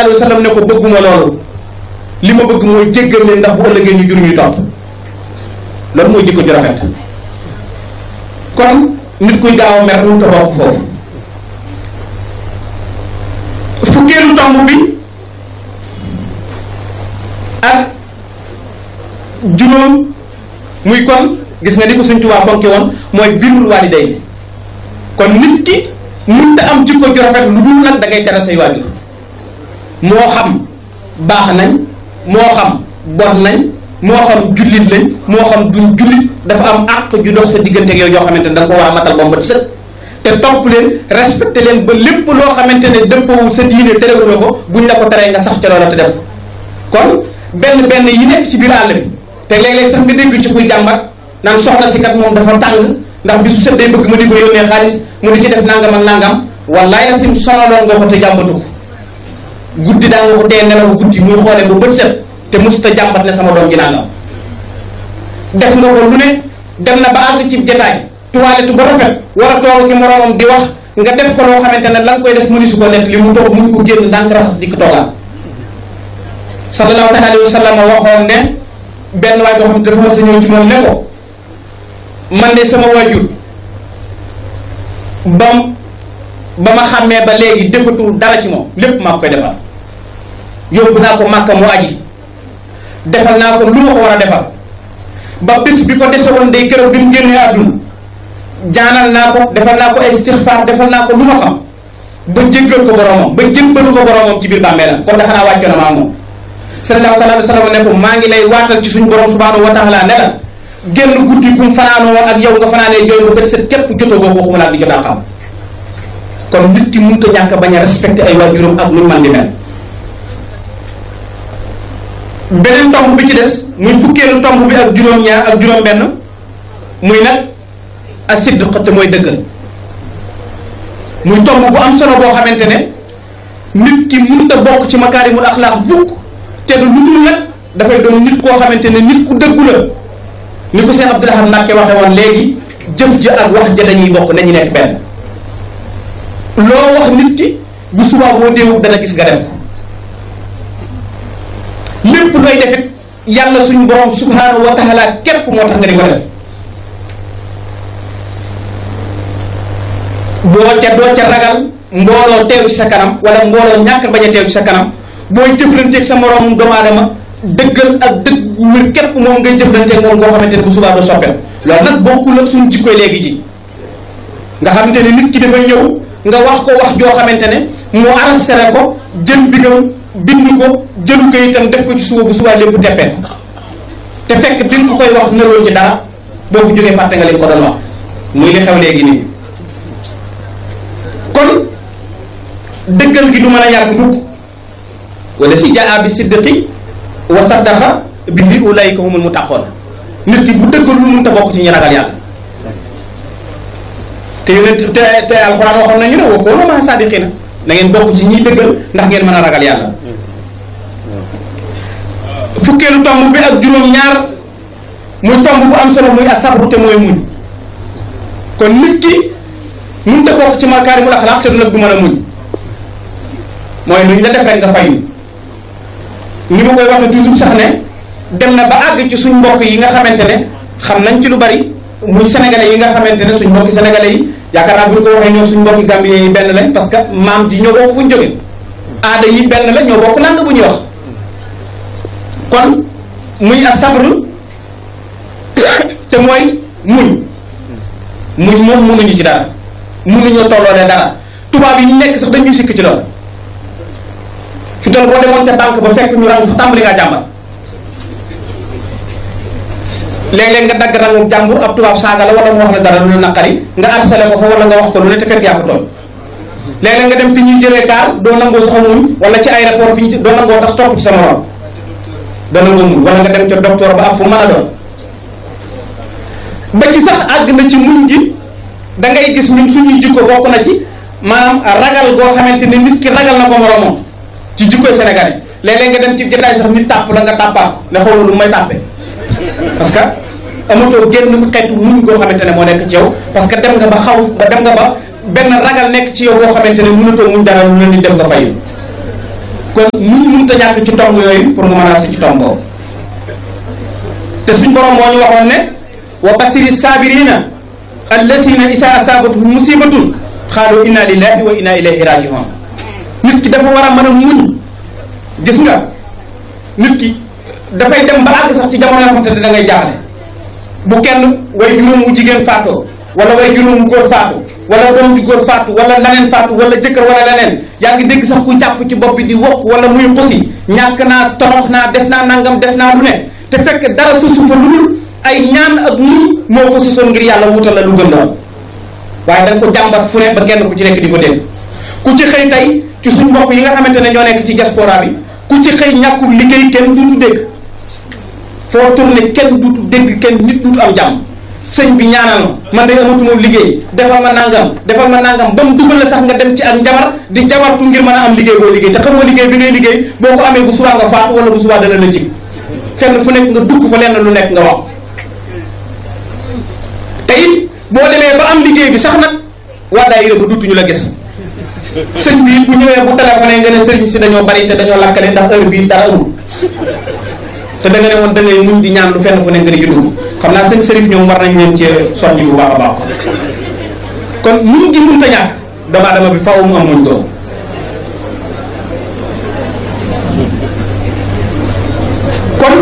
sallallahu alayhi wa sallam ne ko bëgguma loolu li ma bëgg mooy jéggal leen ndax bu ëllëgee ñu jur ñu topp loolu mooy jikko ju rafet kon nit kuy gaaw a mer mënut a bokk foofu fukkeelu tomb bi ak juróom muy kon gis nga ni ko suñ Tuubaa fonke woon mooy birrul waalidayni kon nit ki mënta am jikko ju rafet lu dul nag da ngay tere say waajur moo xam baax nañ moo xam bon nañ moo xam jullit lañ moo xam duñ jullit dafa am àq ju dox sa diggante ak yow yoo xamante ne da nga ko war a matal ba mu sëkk te topp leen respecté leen ba lépp loo xamante ne dëppawul sa diine terewuloo ko buñ la ko teree nga sax ca loola te def ko kon benn benn yi nekk ci biir àll bi te léeg-léeg sax nga dégg ci kuy jàmbat naan soxna si kat moom dafa tàng ndax bisu set day bëgg mu di ko yónnee xaalis mu di ci def nangam ak nangam wallaay la sim sonaloon nga ko te jàmbatu ko guddi daa nga ko tee nelaw guddi muy xoolee ba bët set te musta jàmbat ne sama doom gi nangam def nga ko lu ne dem na ba àgg ci jataay toilette ba rafet war a toog ki moroomam di wax nga def ko loo xamante ne la nga koy def mënu su ko nett li mu toog mënu ko génn ndànk raxas dikk toogaat sallallahu alayhi wa sallam waxoon ne benn waay boo xam ne dafa ma sa ñëw ci moom ne ko man de sama waajur bam ba ma xàmmee ba léegi defatul dara ci moom lépp maa koy defal yóbbu naa ko màkka mu aji defal naa ko lu ma ko war a defal ba bis bi ko dese woon day keroog bi mu génnee àdduna jaanal naa ko defal naa ko ay istixfaar defal naa ko lu ma xam ba jéggal ko boromam ba jébbalu ko boromam ci biir bàmmeelam kon dafa naa wàccoon na maa moom sallallahu taala wa sallam ne ko maa ngi lay waatal ci suñu borom subhanahu wa taala ne la génn guddi bu mu fanaanoo woon ak yow nga fanaanee jooy ba bët set képp jotoo boobu waxuma laa di jot a xam kon nit ki mënut a ñàkk bañ a respecté ay waajuram ak luñ man di mel beneen tomb bi ci des muy fukkeelu tomb bi ak juróom-ñaar ak juróom-benn muy nag a sidq te mooy dëggal muy tomb bu am solo boo xamante ne nit ki mënut a bokk ci makaarimul axlaaq bukk te du lu dul nag dafay doon nit koo xamante ne nit ku dëggu la ni ko Seex Abdul Ahad Mbàkke waxe woon léegi jëf ja ak wax ja dañuy bokk nañu nekk benn loo wax nit ki bu subaa boo déewut dana gis nga def ko lépp looy defit yàlla suñu borom subhanahu wa taala képp moo tax nga di ko def boo ca doo ca ragal mbooloo teew ci sa kanam wala mbooloo ñàkk bañ a teew ci sa kanam booy jëflanteeg sa moroom doomu aadama dëggal ak dëgg wér képp moom ngay jëflanteeg moom boo xamante ne bu subaa doo soppeeku loolu nag bokkul ak suñu jikkoy léegi ji nga xamante ne nit ki dafa ñëw nga wax ko wax joo xamante ne mu arrêté ko jël bigam bind ko jëlu ko itam def ko ci suba bu subaa lépp teppee te fekk bi nga ko koy wax nëroo ci dara boo fi jógee fàtte nga li ko doon wax muy li xew léegi nii kon dëggal gi du mën a yàgg mukk wala si jaa bi siddiqi wa saddaqa bihi ulaika humul muttaqoon nit ki bu dëggalul mënut a bokk ci ñi ragal yàlla te yonent te te alxuraan waxoon nañu ne wa koonu maa saadiqiina na ngeen bokk ci ñiy dëggal ndax ngeen mën a ragal yàlla fukkeelu tomb bi ak juróom-ñaar muy tomb bu am solo muy asabru te mooy muñ kon nit ki mënut a bokk ci makaarimul axlaaq te du nag du mën a muñ mooy lu ñu la def rek nga fayu ni ma koy waxee toujours sax ne dem na ba àgg ci suñ mbokk yi nga xamante ne xam nañ ci lu bari muy sénégalais yi nga xamante ne suñ mbokki sénégalais yi yaakaar naa bu ñu ko waxee ñoom suñ mbokki gambien yi benn lañ parce que maam ji ñoo bokk fu ñu jóge aada yi benn la ñoo bokk langue bu ñuy wax kon muy a sabru te mooy muñ muñ moom munuñu ci dara munuñoo tolloolee dara tubaab yi ñu nekk sax dañuy sikk ci loolu fi toll boo demoon ca banque ba fekk ñu rang fa tàmbali ngaa jàmbat léeg-léeg nga dagg rangu jàmbur ab tubaab saaga la wala mu wax la dara lu naqari nga harcelé ko fa wala nga wax ko lu ne te fekk yaa ko toll léeg-léeg nga dem fi ñuy jëlee kaar doo nangoo sax muñ wala ci aéroport fi ñu doo nangoo tax topp ci sa morom doo nangoo muñ wala nga dem ca docteur ba ak fu mën a doon ba ci sax àgg na ci muñ gi da ngay gis ñun suñuy jikko bokk na ci maanaam ragal goo xamante ne nit ki ragal na ko moromam ci jikkoy sénégalais léeg-léeg nga dem ci jotaay sax nit tàpp la nga tàppaat ko ne xaw ma lu may tàppe parce que amatoo génn xeetu muñ goo xamante ne moo nekk ci yow parce que dem nga ba xaw ba dem nga ba benn ragal nekk ci yow boo xamante ne mënatoo muñ dara lu leen di def nga fayu kon muñ mënut a ñàkk ci tomb yooyu pour nga mën a si ci tomb boobu te suñ borom moo ñu waxoon ne wa basiri saabirina allasina isa asabatuhum musibatun xaalu inna lillahi wa inna ilayhi rajiun nit ki dafa war a mën a muñ gis nga nit ki dafay dem ba àgg sax ci jamono yoo xamante ne da ngay jaaxle bu kenn way juróom wu jigéen faatoo wala way juróom wu góor faatu wala doom ju góor faatu wala laneen faatu wala jëkkër wala leneen yaa ngi dégg sax ku jàpp ci bopp bi di wokk wala muy xusi ñàkk naa torox naa def naa nangam def naa lu ne te fekk dara susu fa lu dul ay ñaan ak muñ moo ko susoon ngir yàlla wutal la lu gën lool waaye da nga ko jàmbat fu ne ba kenn ku ci nekk di ko dégg ku ci xëy tey ci suñ mbokk yi nga xamante ne ñoo nekk ci diaspora bi ku ci xëy ñàkkul liggéey kenn duutu dégg foo tourné kenn duutu dégg kenn nit duutu am jàmm sëñ bi ñaanal ma man de amatuma liggéey defal ma nangam defal ma nangam ba mu dugal la sax nga dem ci ak njabar di jabartu ngir mën a am liggéey boo liggéey te xamoo liggéey bi ngay liggéey boo ko amee bu subaa nga faatu wala bu subaa dana la jig fenn fu nekk nga dugg fa lenn lu nekk nga wax te it boo demee ba am liggéey bi sax nag waa daayira ba duutuñu la gis sëñ bi bu ñëwee bu téléphoné nga ne sëriñ si dañoo bari te dañoo lakkale ndax heure bii dara amul te da nga ne woon da ngay muñ di ñaan lu fenn fu nekk nga di ci dugg xam naa sëñ sërif ñoom war nañ leen ci soññ bu baax a baax kon muñ gi mënta ñàkk doomu aadama bi faaw mu am muñ googu kon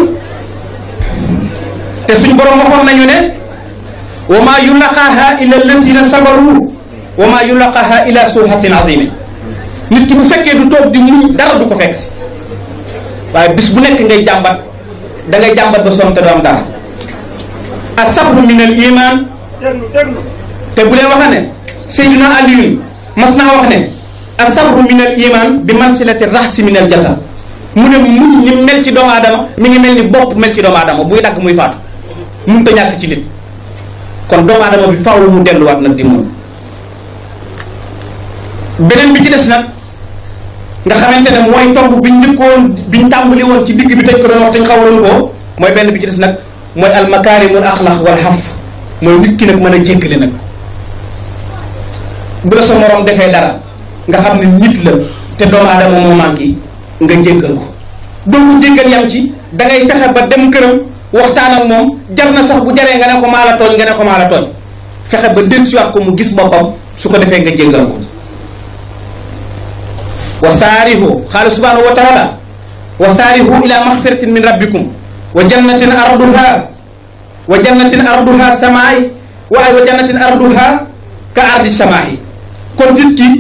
te suñ borom waxoon nañu ne wa maa yulaqaaha illa allazina sabaru wa maa yulaqaaha illa su hasin azimi nit ki bu fekkee du toog di muñ dara du ko fekk si waaye bis bu nekk ngay jàmbat da ngay jàmbat ba sonn te du am dara asabru min al iman te bu leen wax ne Seydina Aliyun mas naa wax ne asabru min al iman bi mansilati raxsi min al jasad mu ne muñ ni mel ci doomu aadama mi ngi mel ni bopp mel ci doomu aadama buy dagg muy faatu mun ta ñàkk ci nit kon doomu aadama bi faaw mu delluwaat nag di muñ beneen bi ci des nag nga xamante ne mooy tomb biñ njëkkoon biñ tàmbali woon ci digg bi tëj ko doon wax te ñu xawaloon ko mooy benn bi ci des nag mooy almakaarimul axlaq wal xaf mooy nit ki nag mën a jéggale nag bu la sa morom defee dara nga xam ne nit la te doomu aadama moo manqué nga jéggal ko doo ko jéggal yam ci da ngay fexe ba dem këram waxtaan ak moom jar na sax bu jaree nga ne ko maa la tooñ nga ne ko maa la tooñ fexe ba dellusiwaat ko mu gis boppam su ko defee nga jéggal ko wa saarihu xaala subhanahu wa taala wa saarihu ila maxfiratin min rabbikum wa jannatin arduha wa jannatin arduha samaay waaye wa jannatin arduha ka ardi samaahi kon nit ki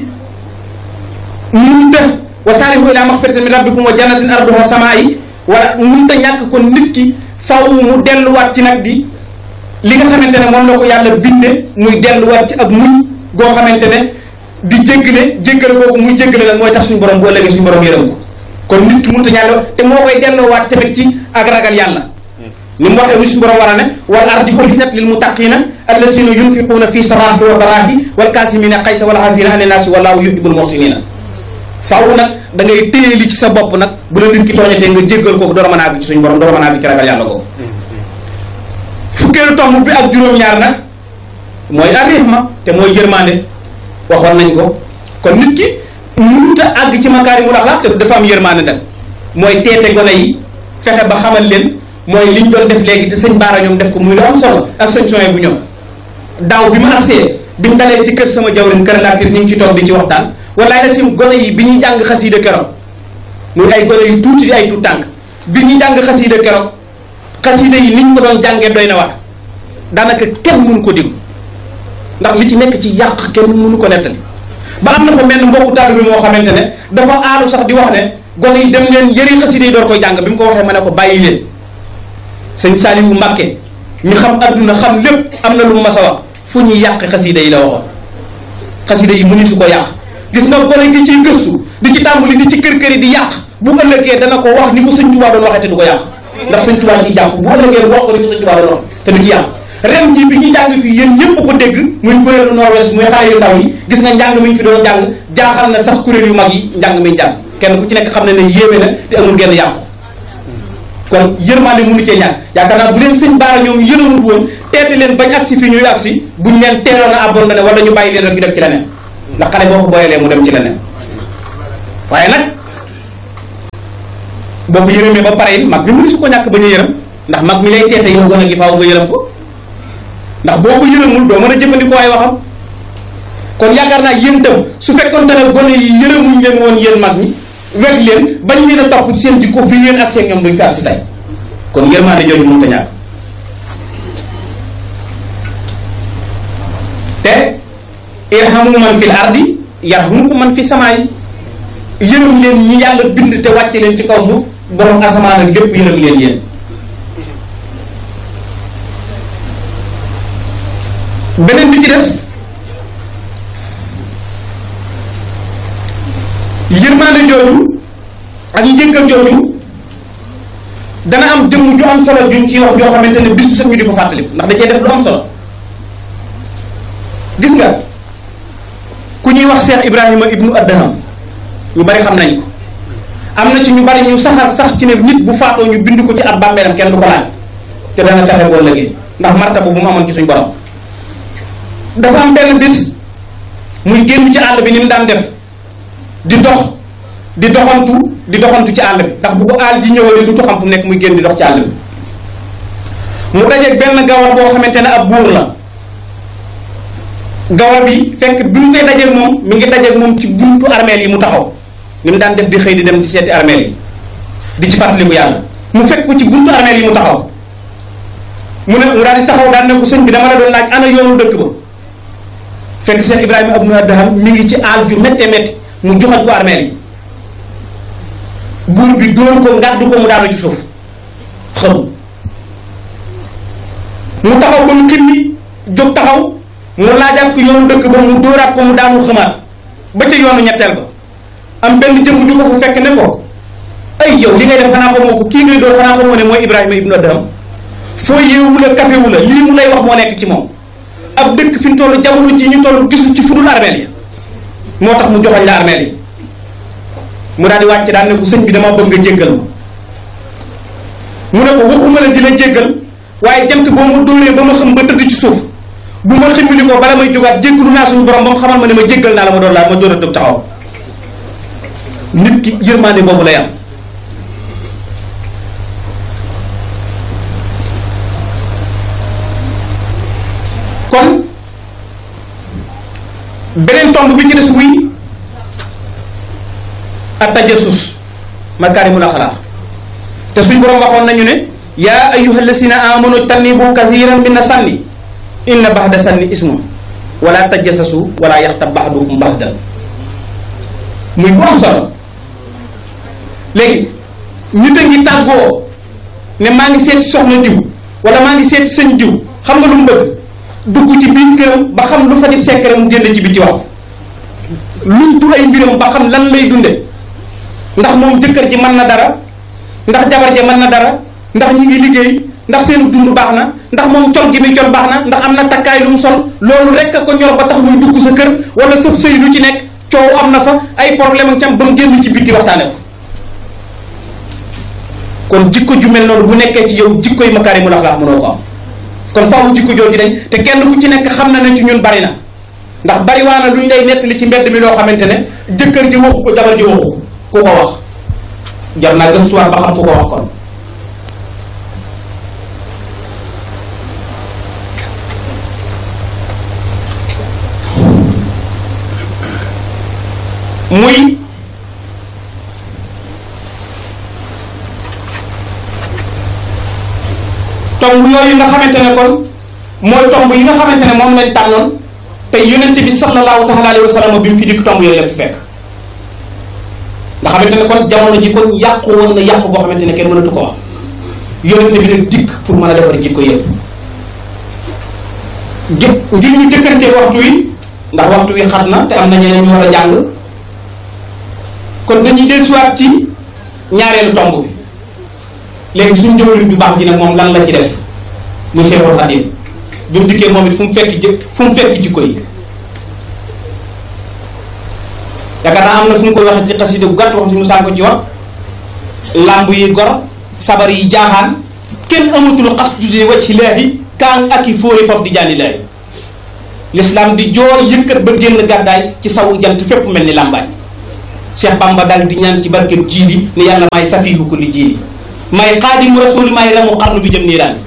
munta wa saarihu ila maxfiratin min rabbikum wa jannatin arduha samaay wala munta ñàkk kon nit ki faw mu delluwaat ci nag di li nga xamante ne moom la ko yàlla binde muy delluwaat ci ak muñ goo xamante ne di jéggale jéggale kooku muy jéggale nag mooy tax suñu borom bu ëllëgee suñu borom yërëm ko kon nit ki munta ñàll te moo koy delloowaat tamit ci ak ragal yàlla ni mu waxee lu suñu borom war a ne wal ardi uxijat lil muttaqina allazina yunfiquuna fi saraahi wa daraahi wal kaasimina xaysa wal aafina ani naasi wallahu yuhibbul muhsinina faaw nag da ngay téye li ci sa bopp nag bu la nit ki tooñatee nga jéggal kooku door a mën a àgg ci suñu borom door a mën a àgg ci ragal yàlla kooku fukkeelu tomb bi ak juróom-ñaar nag mooy arrihma te mooy yërmande waxoon nañ ko kon nit ki mënut a àgg ci makaarimul axlaaq te dafa am yërmande nag mooy teete gone yi fexe ba xamal leen mooy liñ doon def léegi te sëñ Baara ñoom def ko muy lu am solo ak sëñ Soye bu ñoom daaw bi ma agsee biñ dalee ci kër sama jawrin kër laatir ñu ngi ci toog di ci waxtaan walaay la sim gone yi bi ñuy jàng xasiida keroog muy ay gone yu tuuti di ay tuut tànk bi ñuy jàng xasiida keroog xasiida yi niñ ko doon jàngee doy na wax daanaka kenn mënu ko déglu ndax li ci nekk ci yàq kenn mënu ko nettali ba am na fa mel mbokku taalibe bi moo xamante ne dafa aalu sax di wax ne gone yi dem leen yëri xasida yi door koy jàng bi mu ko waxee ma ne ko bàyyi leen sëñ Saliou Mbàkke ñu xam adduna xam lépp am na lu mu mas a wax fu ñuy yàq xasida yi la waxoon xasida yi mënu su ko yàq gis nga gone gi ciy gëstu di ci tàmbali di ci kër kër yi di yàq bu ëllëgee dana ko wax ni ko sëñ Tuubaa doon waxee te du ko yàq ndax sëñ Tuubaa ciy jàpp bu ëllëgee wax ko ni ko sëñ Tuubaa doon wax te du ci yàq ren ji bi ñu jàng fii yéen ñëpp ko dégg muy kuréelu nord-ouest muy xale yu ndaw yi gis nga njàng mi ñu fi doon jàng jaaxal na sax kuréel yu mag yi njàng mi jàng kenn ku ci nekk xam ne ne yéeme na te amul genn yàqu kon yërmande mënu cee ñàkk yaakaar naa bu leen sëñ baara ñoom yërëmut woon teete leen bañ agsi fii ñuy agsi buñ leen teeloon a abandonné wala ñu bàyyi leen rek ñu dem ci leneen ndax xale boo ko booyalee mu dem ci leneen waaye nag boo ko yërëmee ba pare it mag mi mënu su ko ñàkk bañ a yërëm ndax mag mi lay teete yow gën a gi faaw nga yërëm ko ndax boo ko yërëmul doo mën a jëfandikoo ay waxam kon yaakaar naa yéen tam su fekkoon te ne gone yi yërëmuñ leen woon yéen mag ñi weg leen bañ leen a topp ci seen jikko fii yéen ak seen ñoom duñ fi ak si tey kon yërmaande jooju mënut a ñàkk te irhamu man fil ardi yarhamukum man fi samaa yi yërëm leen ñi yàlla bind te wàcce leen ci kaw suuf borom asamaan ak lépp yërëm leen yéen beneen bi ci des yërmaande jooju ak njëggal jooju dana am jëmm ju am solo juñ ciy wax joo xamante ne bis bu set ñu di ko fàttaliku ndax da cee def lu am solo gis nga ku ñuy wax Cheikh Ibrahima ibnu Adham ñu bari xam nañ ko am na ci ñu bari ñu saxal sax ci ne nit bu faatoo ñu bind ko ci ab bàmmeelam kenn du ko laaj te dana taxe boo lëgee ndax martaba bu mu amoon ci suñ borom dafa am benn bis muy génn ci àll bi ni mu daan def di dox di doxantu di doxantu ci àll bi ndax bu ko àll ji ñëwalee du xam fu mu nekk muy génn di dox ci àll bi mu dajeeg benn gawar boo xamante ne ab buur la gawar bi fekk bi mu koy dajeeg moom mi ngi dajeeg moom ci buntu armeel yi mu taxaw ni mu daan def di xëy di dem di seeti armeel yi di ci fàttaliku yàlla mu fekk ko ci buntu armeel yi mu taxaw mu ne mu daal di taxaw daal ne ko sëñ bi dama la doon laaj ana yoonu dëkk ba fekk Cheikh Ibrahima Abdou Adham mi ngi ci aal ju méttee métti mu joxal ko armeel yi buur bi dóor ko ngàddu ko mu daanu ci suuf xam mu taxaw ba mu ximmi jóg taxaw mu laajaat ko yoonu dëkk ba mu dóoraat ko mu daanu xamaat ba ca yoonu ñetteel ba am benn jëmm ju ko fu fekk ne ko ay yow li ngay def xanaa xamoo ko kii ngay dóor xanaa xamoo ne mooy Ibrahima Ibnu Adham foo yeewu la kafewu la lii mu lay wax moo nekk ci moom ab dëkk fi mu toll jamono ji ñu toll gisul ci fudul armeel yi moo tax mu joxoñ la armeel yi mu daal di wàcc daal ne ko sëñ bi dama bëgg nga jéggal ma mu ne ko waxuma la di la jéggal waaye jant boo ma dóoree ba ma xam ba tëdd ci suuf bu ma ximmili ko bala may jógaat jéggalu naa suñu borom ba mu xamal ma ne ma jéggal naa la ma doon laa ma door a dëb taxaw nit ki yërmaande boobu lay am kon beneen tomb bi ci des muy at tajassus makaarimul axlaaq te suñ borom waxoon nañu ne yaa ayyuha lasina amanu tanibu kathiran min sanni inna baxda sanni ismu wala tajassasu wala yaxtab baxdukum baxdan muy bu am solo léegi nit a ngi tàggoo ne maa ngi seeti soxna diw wala maa ngi seeti sëñ diw xam nga lu mu bëgg dugg ci biir këram ba xam lu fa def secret mu génn ci biti wax luñ tu ay mbiram ba xam lan lay dunde ndax moom jëkkër ji mën na dara ndax jabar ja mën na dara ndax ñi ngi liggéey ndax seen dund baax na ndax moom col gi muy col baax na ndax am na takkaay lu mu sol loolu rek a ko ñor ba tax muy dugg sa kër wala sëf sëy lu ci nekk coow am na fa ay problème ak cam ba mu génn ci biti waxtaane ko kon jikko ju mel noonu bu nekkee ci yow jikko yi makaarimul axlaaq mënoo ko am kon faaw jikko jooju dañ te kenn ku ci nekk xam na ne ci ñun bari na ndax bari waa na lu ñu lay nettali ci mbedd mi loo xamante ne jëkkër ji waxu ko jabar ji waxu ko ku ko wax jar naa gëstuwaat ba xam fu ko wax kon muy tomb yooyu nga xamante ne kon mooy tomb yi nga xamante ne moom lañ tànnoon te yonent bi sallallahu taala alayhi wa sallam bi mu fi dikk tomb yooyu la fi fekk nga xamante ne kon jamono ji kon yàqu woon na yàqu boo xamante ne kenn mënatu ko wax yonent bi nag dikk pour mën a defar jikko yëpp jë ngir ñu jëkkantee waxtu wi ndax waxtu wi xat na te am na ñeneen ñu war a jàng kon dañuy dellusiwaat ci ñaareelu tomb bi léegi suñu jëwriñ bi baax ji nag moom lan la ci def muy Seexul Xadiim bi mu dikkee moom it fu mu fekk jë fu mu fekk jikko yi yaakaar naa am na fu mu koy waxee ci xasida gu gàtt wax si mu saan ko ci wax làmb yi gor sabar yi jaaxaan kenn amatul xas judee wacc laahi kaan ak i fóori faf di jànni laahi l'islam di jooy yëkkat ba génn gàddaay ci sawu jant fépp mel ni làmbaay Cheikh Bamba dal di ñaan ci barkeb jiili ni yàlla may safiihu kulli jiili may xaadimu rasuli may la mu xarnu bi jëm nii daan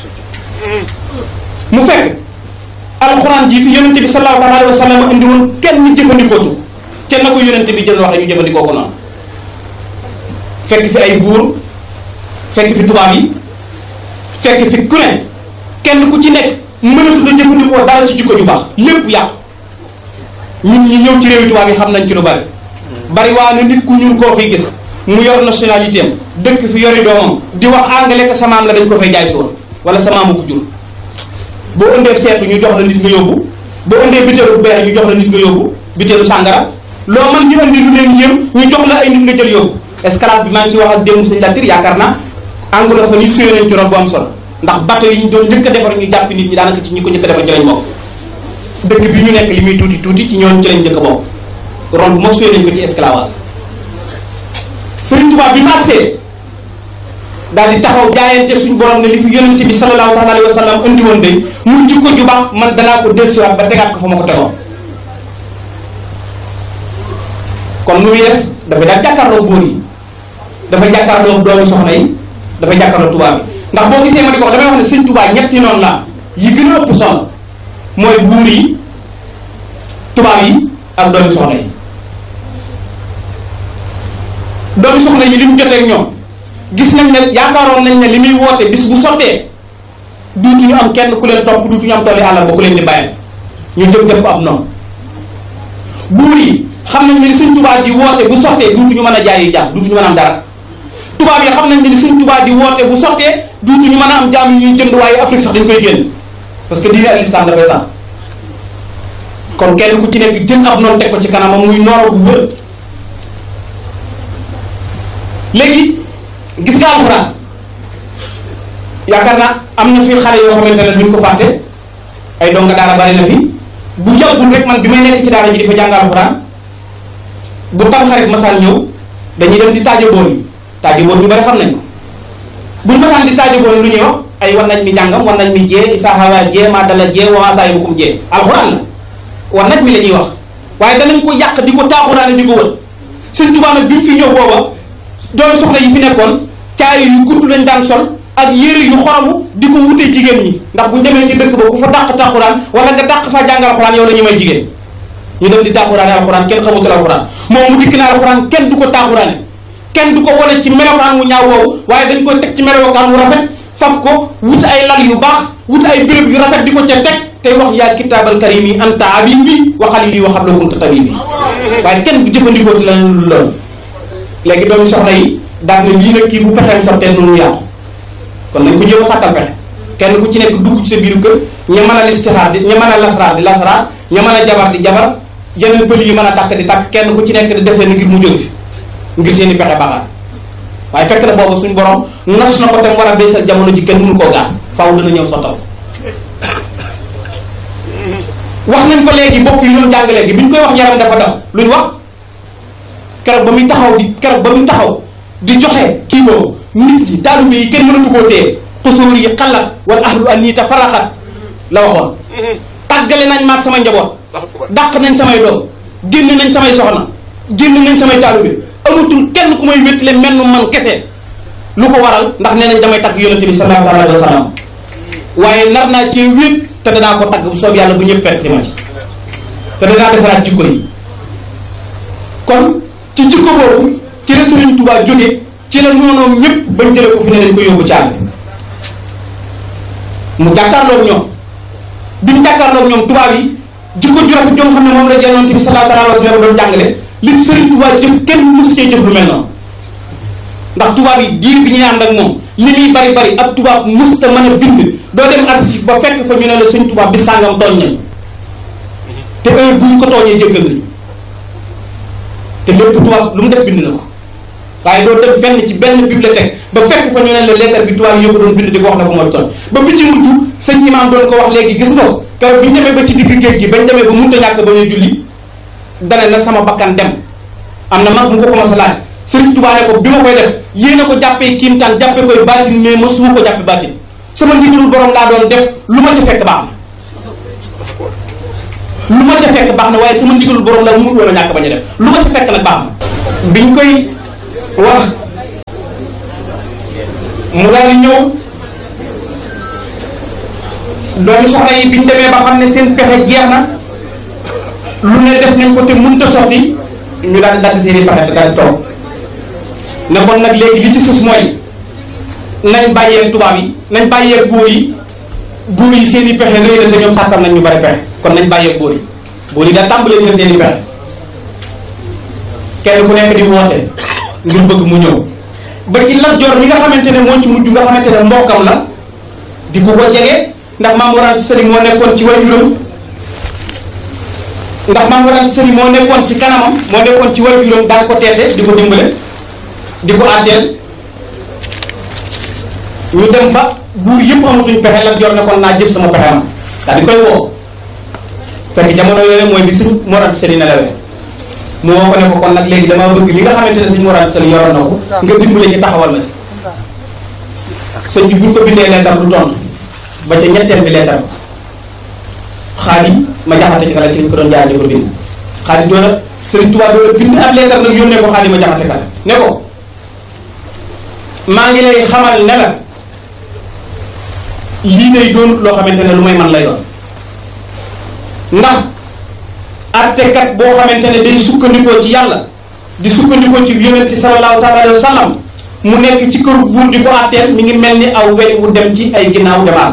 mu fekk alxuraan ji fi yonente bi sallallahu alayhi wa sallam indi woon kenn jëfandikootu kenn na ko yonente bi jël waxe ñu jëfandikoo ko noonu fekk fi ay buur fekk fi tubaab yi fekk fi ku ne kenn ku ci nekk mënatu la jëfandikoo dara ci jikko ju baax lépp yàqu ñun ñi ñëw ci réewi tubaab yi xam nañ ci lu bari bari waa na nit ku ñuul koo fiy gis mu yor nationalité am dëkk fi yori doomam di wax anglais te samaam la dañ ko fay jaay suur wala samaamu ko jur boo ëndee seetu ñu jox la nit nga yóbbu boo ëndee bitéelu beer ñu jox la nit nga yóbbu bitéelu sàngara loo man ñu indi lu leen yëm ñu jox la ay nit nga jël yóbbu esclave bi maa ngi ci wax ak démb sëñ Latir yaakaar naa anglophone yi suyee nañ ci rôle bu am solo ndax bateau yi ñu doon njëkk a defar ñu jàpp nit ñi daanaka ci ñi ko njëkk a defar ci lañ bokk dëkk bi ñu nekk li muy tuuti tuuti ci ñooñu ci lañ njëkk a bokk rôle bu mag suyee nañ ko ci esclavage Sëriñ Tuubaa bi marsee daal di taxaw jaayante suñu borom ne li fi yonente bi sallallahu taala alayhi wa sallam indi woon day mu jikko ju baax man danaa ko dellusiwaat ba tegaat ko fa ma ko tegoon kon nu muy def dafa daal jàkkaarloo góor yi dafa jàkkaarloo doomu soxna yi dafa jàkkaarloo tubaab bi ndax boo gisee ma di ko wax damay wax ne sëñ tubaab ñetti noonu la yi gën a ëpp solo mooy buur yi tubaab yi ak doomu soxna yi doomu soxna yi li mu jotee ak ñoom gis nañ ne yaakaaroon nañ ne li muy woote bis bu sottee duutuñu am kenn ku leen topp duutuñu am tolli àllar ba ku leen di bàyyi ñu jóg def ko ab noonu buur yi xam nañ ne li sëñ tubaab di woote bu sottee duutuñu mën a jaayi jaam duutuñu mën a am dara tubaab yi xam nañ ne li sëñ tubaab di woote bu sottee duutuñu mën a am jaam yi ñuy jënd waaye Afrique sax dañ koy génn parce que diine al islam dafay sax kon kenn ku ci nekk jël ab noonu teg ko ci kanamam muy noor bu wër léegi gis nga alxuraan yaakaar naa am na fi xale yoo xamante ne duñ ko fàtte ay donga daara bari na fi bu yàggul rek man bi may nekk ci daara ji di fa jàng alxuraan bu tam xarit masaan ñëw dañuy dem di taaje bool yi taaje bool ñu bari xam nañ ko buñ masaan di taaje bool lu ñuy wax ay wan nañ mi jàngam wan nañ mi jee isaaxawa jee maa dala jee wamaa saa yukum jee alxuraan la wan nañ mi la ñuy wax waaye danañ ko yàq di ko taaxuraane di ko wër sëñ Tuubaa nag bi mu fi ñëw booba doomu soxna yi fi nekkoon caay yu gudd lañ daan sol ak yére yu xoromu di ko wutee jigéen ñi ndax bu ñu demee ci dëkk ba ku fa dàq tàquraan wala nga dàq fa jàng alxuraan yow la ñu may jigéen ñu dem di tàquraane alxuraan kenn xamutul alxuraan moom mu dikk na alxuraan kenn du ko tàquraane kenn du ko wane ci melokaan wu ñaaw woowu waaye dañ koy teg ci melokaan wu rafet fab ko wut ay lal yu baax wut ay béréb yu rafet di ko ca teg tey wax yaa kitaabal karim yi anta habibi wa xalili wa xabla kunta tabibi waaye kenn du jëfandikoo ti la lu loolu léegi doomu soxna yi daal ne lii nag kii bu pexeem sottee noonu yàqu kon nañ ko jéem a sàkkal pexe kenn ku ci nekk dugg ci sa biiru kër ña mën a listixaar di ña mën a lasraar di lasraar ña mën a jabar di jabar yeneen pëli yi mën a tàkk di tàkk kenn ku ci nekk di def leen ngir mu jóg fi ngir seen i pexe baaxaat waaye fekk na boobu suñu borom nos na ko te mu war a beesal jamono ji kenn mënu koo gaar faaw dana ñëw sottal wax nañ ko léegi bokk yi doon jàng léegi bi ñu koy wax yaram dafa daw lu ñu wax keroog ba muy taxaw di keroog ba muy taxaw di joxe kii boobu nit ñi taalibe yi kenn mënatu koo téye xusuur yi xalat wala ahlu an nii ta faraxat la waxoon tàggale nañ maag sama njaboot dàq nañ samay doom génn nañ samay soxna génn nañ samay taalibe amatul kenn ku may wéttale menn man kese lu ko waral ndax nee nañ damay tagg yonente bi sallallahu alayhi wa sallam waaye nar naa cee wét te danaa ko tagg bu soob yàlla bu ñëpp fekk si ma ci te danaa defaraat jikko yi kon ci jikko boobu ci la Sëriñ Tuubaa jóge ci la noonoom ñëpp bañ jële ko fi ne dañ ko yóbbu caal bi mu jàkkaarloog ñoom bi mu jàkkaarloog ñoom tubaab yi jikko ju rafet joo xam ne moom la yonent bi sallallahu alayhi wa sallam doon jàngale li Sëriñ Tuubaa jëf kenn mës cee jëf lu mel noonu ndax tubaab yi diir bi ñuy ànd ak moom li muy bari bari ab tubaab mës ta mën a bind doo dem archive ba fekk fa ñu ne la Sëriñ Tuubaa bi sàngam tooñ nañ te heure bu ñu ko tooñee jëggal nañ te lépp tubaab lu mu def bind na ko waaye doo dem fenn ci benn bibliothèque ba fekk fa ñu ne la lettre bi tubaab yi ko doon bind di ko wax ne ko mooy tooñ ba bi ci mujj sëñ imaam doon ko wax léegi gis nga ko keroog bi ñu demee ba ci digg géej gi bañ demee ba mënut a ñàkk ba ñuy julli dane na sama bakkan dem am na mag mu ko commencé laaj Sëriñ Tuubaa ne ko bi ma koy def yéen a ko jàppee kiimtaan jàppee koy baatin mais ma suma ko jàppe baatin sama ndigalul borom laa doon def lu ma ci fekk baax na lu ma ca fekk baax na waaye sama ndigalul borom la mu woon a ñàkk bañ a def lu ma ca fekk nag baax na biñ koy wax mu daal di ñëw doomi soxna yi biñ demee ba xam ne seen pexe jeex na lu ne def nañ ko te mënta sotti ñu daal di dagg seen i pexe te daal di toog ne kon nag léegi li ci sës mooy nañ bàyyee tubaab yi nañ bàyyee góor yi góor yi seen i pexe rëy na te ñoom sàkkam nañ ñu bari pexe kon nañ bàyyee góor yi góor yi daal tàmbalee ñu seen i pexe kenn ku nekk di woote ngir bëgg mu ñëw ba ci Lat Joor mi nga xamante ne moo ci mujj nga xamante ne mbokkam la di ko ko jege ndax maam waraan ci sëriñ moo nekkoon ci waajuram ndax maam waraan ci sëriñ moo nekkoon ci kanamam moo nekkoon ci waajuram daan ko teete di ko dimbale di ko àtteel ñu dem ba buur yëpp amatuñ pexe Lat Joor ne kon naa jëf sama pexe am daal di koy woo fekk jamono yooyu mooy bi sëñ Mor Anta Sali nelawee mu woo ko ne ko kon nag léegi damaa bëgg li nga xamante ne sëñ Mor Anta Sali yoroon na ko nga dimbale ci taxawal ma ci sëñ bi buñ ko bindee leetar du tontu ba ca ñetteel bi leetar ba xaadi ma jaxate ci kala ci lañ ko doon jaar di ko bind xaadi doon a sëriñ Tuubaa doon a bind ab leetar nag yónnee ko xaadi ma jaxate kala ne ko maa ngi lay xamal ne la lii day doon loo xamante ne lu may man la yoon ndax artekat boo xamante ne day sukkandikoo ci yàlla di sukkandikoo ci yonente sallallahu taala alayhi wa sallam mu nekk ci këru buur di ko àtteel mi ngi mel ni aw weñ wu dem ci ay ginnaaw demaal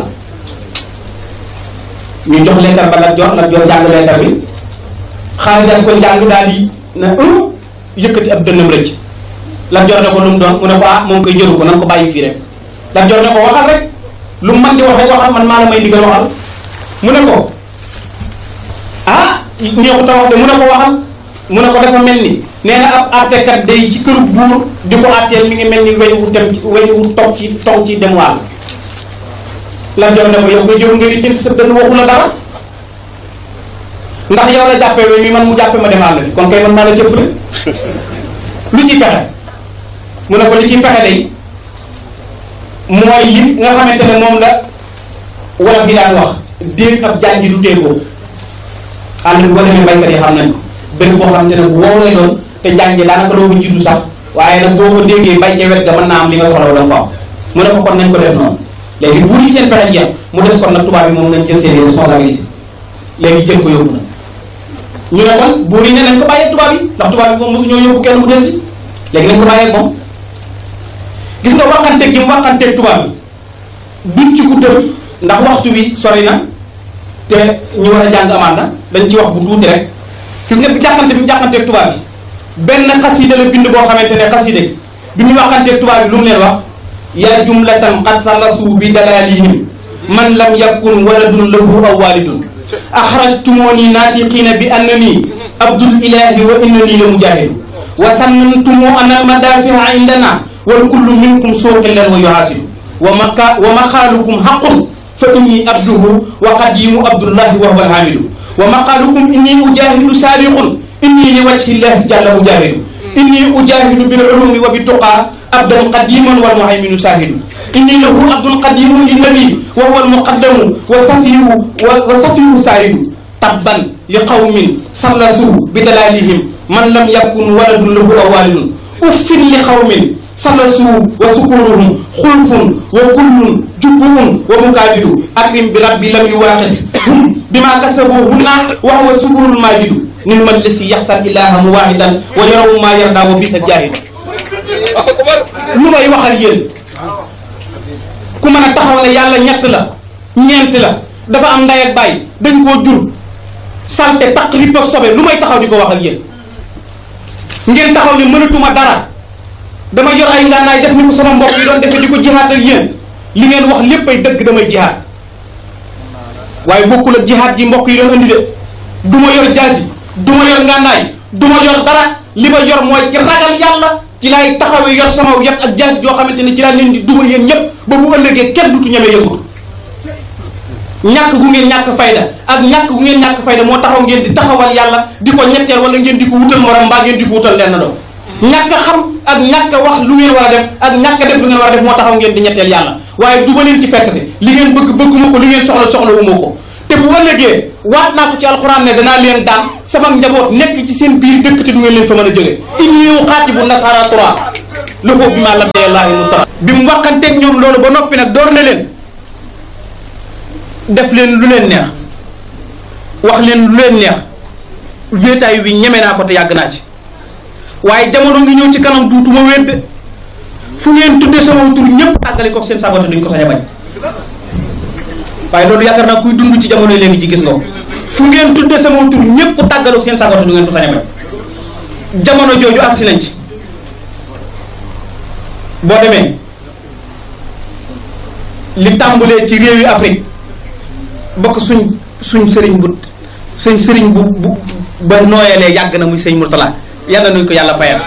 ñu jox leetar ba Lat Joor Lat Joor jàng leetar bi xaalis daal ko jàng daal di na un yëkkati ab dënnam rëcc Lat Joor ne ko lu mu doon mu ne ko ah moom koy jëru ko nan ko bàyyi fii rek Lat Joor ne ko waxal rek lu mu man di waxee waxal man maa la may ndigal waxal mu ne ko ah neexut a wax de mu ne ko waxal mu ne ko dafa mel ni nee na ab àttekat day ci këru buur di ko àtteel mi ngi mel ni weñ wu dem ci weñ wu toog ci toog ci dem wàll Lat Joor ne ko yow koy jëru ngay jënt sa dënn waxu la dara ndax yow la jàppee weñ mi man mu jàppee ma dem àll bi kon kay man maa la cëpp de lu ciy pexe mu ne ko li ciy pexe day mooy li nga xamante ne moom la wala fi daan wax déeg ab jaan ji du téegoo ànd bi boo demee baykat yi xam nañ ko benn boo xamante ne bu wow lay doon te jaan ji daanaka doo ko jiitu sax waaye nag boo ko déggee bay ca wet ga mën naa am li nga soxla wala nga ko am mu ne ko kon nañ ko def noonu léegi buur yi seen pexe jeex mu des kon nag tubaab bi moom nañ jël seen responsabilité léegi jël ko yóbbu na ñu ne kon buur yi ne nañ ko bàyyee tubaab yi ndax tubaab bi moom mosu ñoo yóbbu kenn mu del si léegi nañ ko bàyyee moom gis nga waxanteeg gi mu waxanteeg tubaab bi duñ ci guddal ndax waxtu wi sori na te ñu war a jàng amaat na dañ ci wax bu tuuti rek gis nga bi jàkkante bi mu jàkkanteeg tubaab bi benn xasida la bind boo xamante ne xasida gi bi mu waxanteeg tubaab bi lu mu leen wax yaa jumlatan qad salasu bi dalalihim man lam yakun waladun lahu aw walidun axrajtumuni naatiqiina bi annani abdul ilahi wa innani la mujahidu wa sannantumu ana almadafia indana wal kullu minkum suuqillan wa yuhasidu wa maka wa maqaalukum haqqun fa inni abduhu wa qadimu abdullahi wa huwa alhamidu wa maqaalukum inni ujahidu sabiqun inni li wajhi llahi jalla ujahidu inni ujahidu bil ulumi wa bituqa abdan qadiman wal muhayminu sahidu inni lahu abdun qadimun linnabi wa huwa almuqaddamu wa safiyu wa safiyu sahidu tabban li qawmin sallasu bi dalalihim man lam yakun waladun lahu aw walidun uffin li qawmin salasu wa sukuruhum xulfun wa kullun jubbuun wa mukaabidu akrim bi rabbi lam yuwaaqis hum bima kasabu hunna wa huwa suburul maajidu nin man lisi yaxsal ilaha muwahidan wa yarawu ma yarda wa bisa jaahidu lu may waxal yéen ku mën a taxaw ne yàlla ñett la ñeent la dafa am ndey ak baay dañ koo jur salte taq ripp ak sobe lu may taxaw di ko waxal yéen ngeen taxaw ne mënatuma dara dama yor ay ngànnaay def ni ko sama mbokk yi doon defee di ko jihaat ak yéen li ngeen wax lépp ay dëgg damay jihaat waaye bokkul ak jihaat ji mbokk yi doon andi de du ma yor jaasi du ma yor ngànnaay du ma yor dara li ma yor mooy ci ragal yàlla ci laay taxawee yor sama yat ak jaasi joo xamante ne ci laa leen di duma yéen ñëpp ba bu ëllëgee kenn dutu ñeme yëngutu ñàkk gu ngeen ñàkk fayda ak ñàkk gu ngeen ñàkk fayda moo taxaw ngeen di taxawal yàlla di ko ñetteel wala ngeen di ko wutal morom mbaa ngeen di ko wutal lenn doom ñàkk a xam ak ñàkk a wax lu ngeen war a def ak ñàkk a def lu ngeen war a def moo taxaw ngeen di ñetteel yàlla waaye du ma leen ci fekk si li ngeen bëgg bëgguma ko li ngeen soxla soxla wu ma ko te bu ëllëgee waat naa ko ci alxuraan ne danaa leen daan sama njaboot nekk ci seen biir dëkk te du ngeen leen fa mën a jóge inni uqaatibu nasara tura lu ko bi ma la deelaahi mu tara bi mu waxanteeg ñoom loolu ba noppi nag door na leen def leen lu leen neex wax leen lu leen neex wéetaay wi ñeme naa ko te yàgg naa ci waaye jamono ngi ñëw ci kanam duutuma wéet de fu ngeen tuddee sama tur ñëpp àggale ko seen sagote duñ ko sañ a bañ waaye loolu yaakaar naa kuy dund ci jamono léegi ji gis nga ko fu ngeen tuddee sama tur ñëpp tàggaloo seen sagote du ngeen ko sañ a bañ jamono jooju agsi nañ ci boo demee li tàmbulee ci réewi Afrique bokk suñ suñ sëriñ bu suñ sëriñ bu bu ba nooyalee yàgg na muy sëñ Murtala yàlla nañ ko yàlla fayal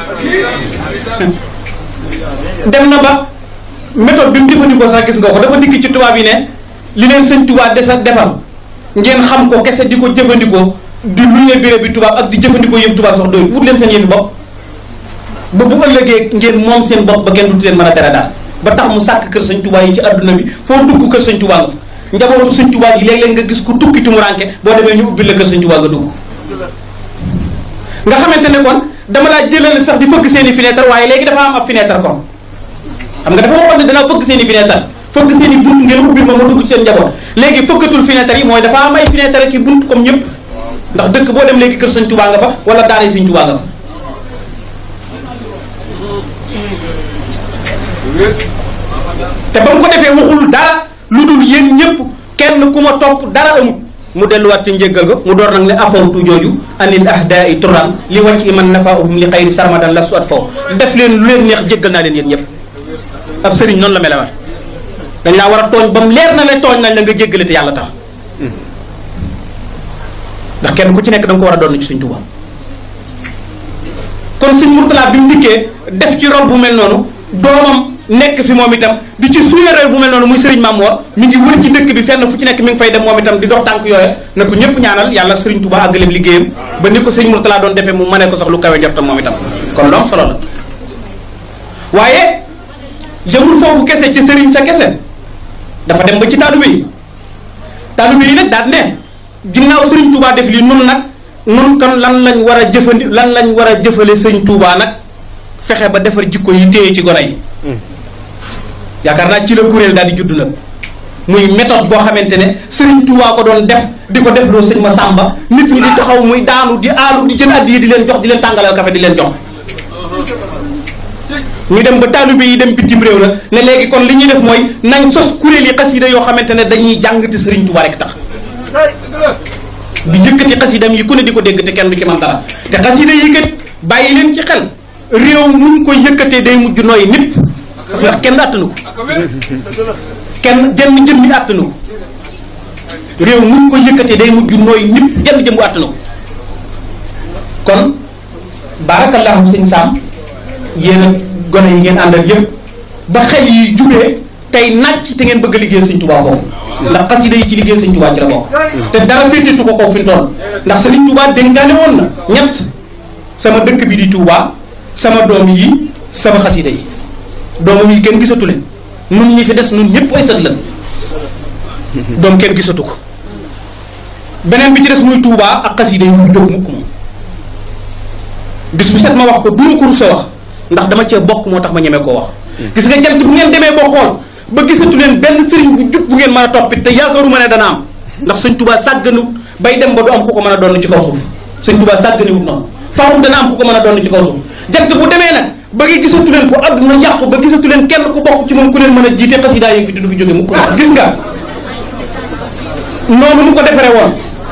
dem na ba méthode bi mu jëfandikoo sax gis nga ko dafa dikk ci tubaab yi ne li leen sëñ tubaab desa defal ngeen xam ko kese di ko jëfandikoo di luñe béré bi tubaab ak di jëfandikoo yëf tubaab sax doy wut leen seen yëfi bopp ba bu ëllëgee ngeen moom seen bopp ba kenn du leen mën a tere daal ba tax mu sàkk kër sëñ tubaab yi ci adduna bi foo dugg kër sëñ tubaab nga fa njabootu sëñ tubaab yi léeg-léeg nga gis ku tukki tumuranke boo demee ñu ubbi la kër sëñ tubaab nga dugg nga xamante ne kon dama laa jëlal sax di fëgg seen i fenêtre waaye léegi dafa am ab fenêtre kon xam nga dafa waxoon ne danaa fëgg seen i fenêtre fëgg seen i bunt ngeen ubbi ma ma dugg ci seen njaboot léegi fëggatul fenêtre yi mooy dafa am ay fenêtre ki bunt comme ñëpp ndax dëkk boo dem léegi kër sëñ tubaa nga fa wala daara sëñ tubaa nga fa te ba mu ko defee waxul dara lu dul yéen ñëpp kenn ku ma topp dara amut mu delluwaat ci njëggal ga mu door nag ne afawtu jooju anil ahdaai turan li wàcc man nafaahum li xayri sarmadan la su at faw def leen lu leen neex jéggal naa leen yéen ñëpp ab sëriñ noonu la melewaat dañ laa war a tooñ ba mu leer na ne tooñ nañ la nga jéggale te yàlla tax ndax kenn ku ci nekk da nga ko war a doon ci suñ Tuubaa kon suñ Murtala bi mu dikkee def ci rôle bu mel noonu doomam nekk fi moom itam di ci suñu réew bu mel noonu muy Serigne Mamoor mi ngi wër ci dëkk bi fenn fu ci nekk mi ngi fay dem moom itam di dox tànk yooya na ko ñëpp ñaanal yàlla Serigne Touba àggale liggéeyam ba ni ko sëñ Murtala doon defee mu mënee ko sax lu kawe njortam moom itam kon loom solo la waaye jëmul foofu kese ci Serigne sa kese dafa dem ba ci taalibe yi taalibe yi nag daal ne ginnaaw Serigne Touba def lii nun nag nun kan lan lañ war a jëfandi lan lañ war a jëfale sëñ Touba nag fexe ba defar jikko yi téye ci gone yi yaakaar naa ci la kuréel daal di judd nag muy méthode boo xamante ne Serigne Touba ko doon def di ko def loo sëñ ma sàmba nit ñi di taxaw muy daanu di aalu di jël addi yi di leen jox di leen tàngalal kafe di leen jox ñu dem ba taalibe yi dem bitim réew la ne léegi kon li ñuy def mooy nañ sos kuréel yi xasida yoo xamante ne dañuy jàng te Serigne Touba rek tax di yëkkati xasidam yi ku ne di ko dégg te kenn du ci man dara te xasida yi kat bàyyi leen ci xel réew muñ ko yëkkatee day mujj nooy nit ndax kenn attanu ko kenn jenn jëmmi attanu ko réew muñ ko yëkkatee day mujj nooy nit jenn jëmmu attanu ko kon barakallahu sëñ Sam yéen a gone yi ngeen àndal yëpp ba xel yi jubee tey nàcc te ngeen bëgg a liggéey sëñ Tuubaa foofu ndax xasida yi ci liggéey sëñ Tuubaa ci la bokk te dara féetetu ko kaw fi mu toll ndax sëriñ Tuubaa dénkaane woon na ñett sama dëkk bi di Tuubaa sama doom yi sama xasida yi doomam yi kenn gisatu leen nun ñi fi des nun ñëpp ay sët lan doom kenn gisatu ko beneen bi ci des muy Tuubaa ak xasida yi muy jóg mukk moom bis bu set ma wax ko duma ko rusa wax ndax dama cee bokk moo tax ma ñeme koo wax gis nga jant bu ngeen demee boo xool ba gisatu leen benn sëriñ bu jub bu ngeen mën a toppit te yaakaaruma ne dana am ndax sëñ Tuubaa sàgganut bay dem ba du am ku ko mën a doon ci kaw suuf sëñ Tuubaa sàgganiwut noonu faaw dana am ku ko mën a doon ci kaw suuf jant bu demee nag ba ngi gisatu leen ko àdduna yàqu ba gisatu leen kenn ku bokk ci moom ku leen mën a jiite xasidaa yi fi du fi jóge mu gis nga noonu mu ko defaree woon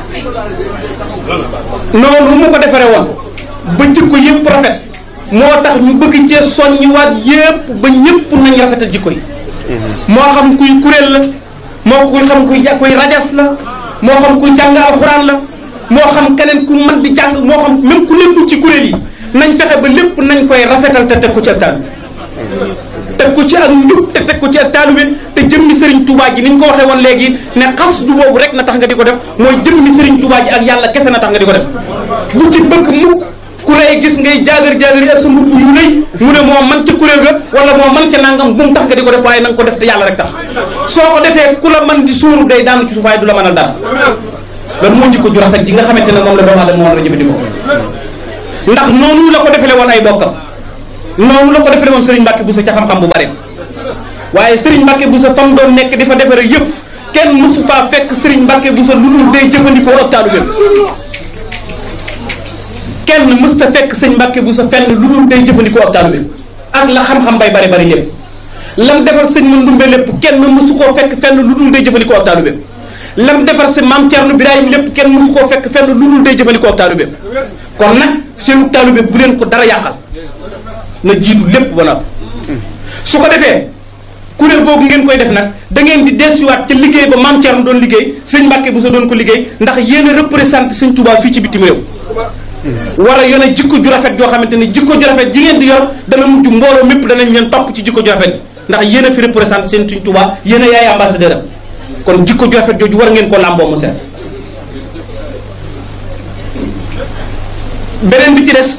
noonu mu ko defaree woon ba jikko yëpp rafet moo tax ñu bëgg cee soññiwaat yëpp ba ñëpp nañ rafetal jikko yi moo xam kuy kuréel la moo kuy xam kuy ja kuy rajas la moo xam kuy jàng alxuraan la moo xam keneen ku mën di jàng moo xam même ku nekkul ci kuréel yi nañ fexe ba lépp nañ koy rafetal te teg ko ci ak taalibe teg ko ci ak njub te teg ko ci ak taalibe te jëmmi Serigne Touba ji ni ñu ko waxee woon léegi ne xas du boobu rek na tax nga di ko def mooy jëmmi Serigne Touba ji ak yàlla kese na tax nga di ko def bu ci bëgg mukk ku lay gis ngay jaagar jaagar yi ak sa mbubb yu rëy mu ne moo man ca kuréel ga wala moo man ca nangam bu mu tax nga di ko def waaye na nga ko def te yàlla rek tax soo ko defee ku la man di suuru day daanu ci suuf waaye du la mënal dara loolu moo jikko ju rafet ji nga xamante ne moom la doomu aadama moom la jëfandikoo ndax noonu la ko defele woon ay bokkam noonu la ko defele woon Serigne Mbacke Bousso ca xam-xam bu bari waaye Serigne Mbacke Bousso fa mu doon nekk di fa defare yëpp kenn mësu faa fekk Serigne Mbacke Bousso lu dul day jëfandikoo ak taalibeem kenn mës ta fekk sëñ Mbacke Bousso fenn lu dul day jëfandikoo ak taalibeem ak la xam-xam bay bari bari lépp lam defal sëñ ma ndumbe lépp kenn mësu koo fekk fenn lu dul day jëfandikoo ak taalibeem lam defar si maam Thierno Birahim lépp kenn mësu koo fekk fenn lu dul day jëfandikoo ak taalibeem kon nag seenu taalube bu leen ko dara yàqal na jiitu lépp ba noppi su ko defee kuréel googu ngeen koy def nag da ngeen di dellusiwaat ca liggéey ba maam Thierno doon liggéey sëñ Mbacke Bousso doon ko liggéey ndax yéen a représenté sëñ Touba fii ci bitim réew war a yone jikko ju rafet joo xamante ni jikko ju rafet ji ngeen di yor dana mujj mbooloo mépp danañ leen topp ci jikko ju rafet ji ndax yéen a fi représenté seen sëñ Touba yéen a yaay ambassadeur am kon jikko ju rafet jooju war ngeen ko làmboo mu seet beneen bi ci des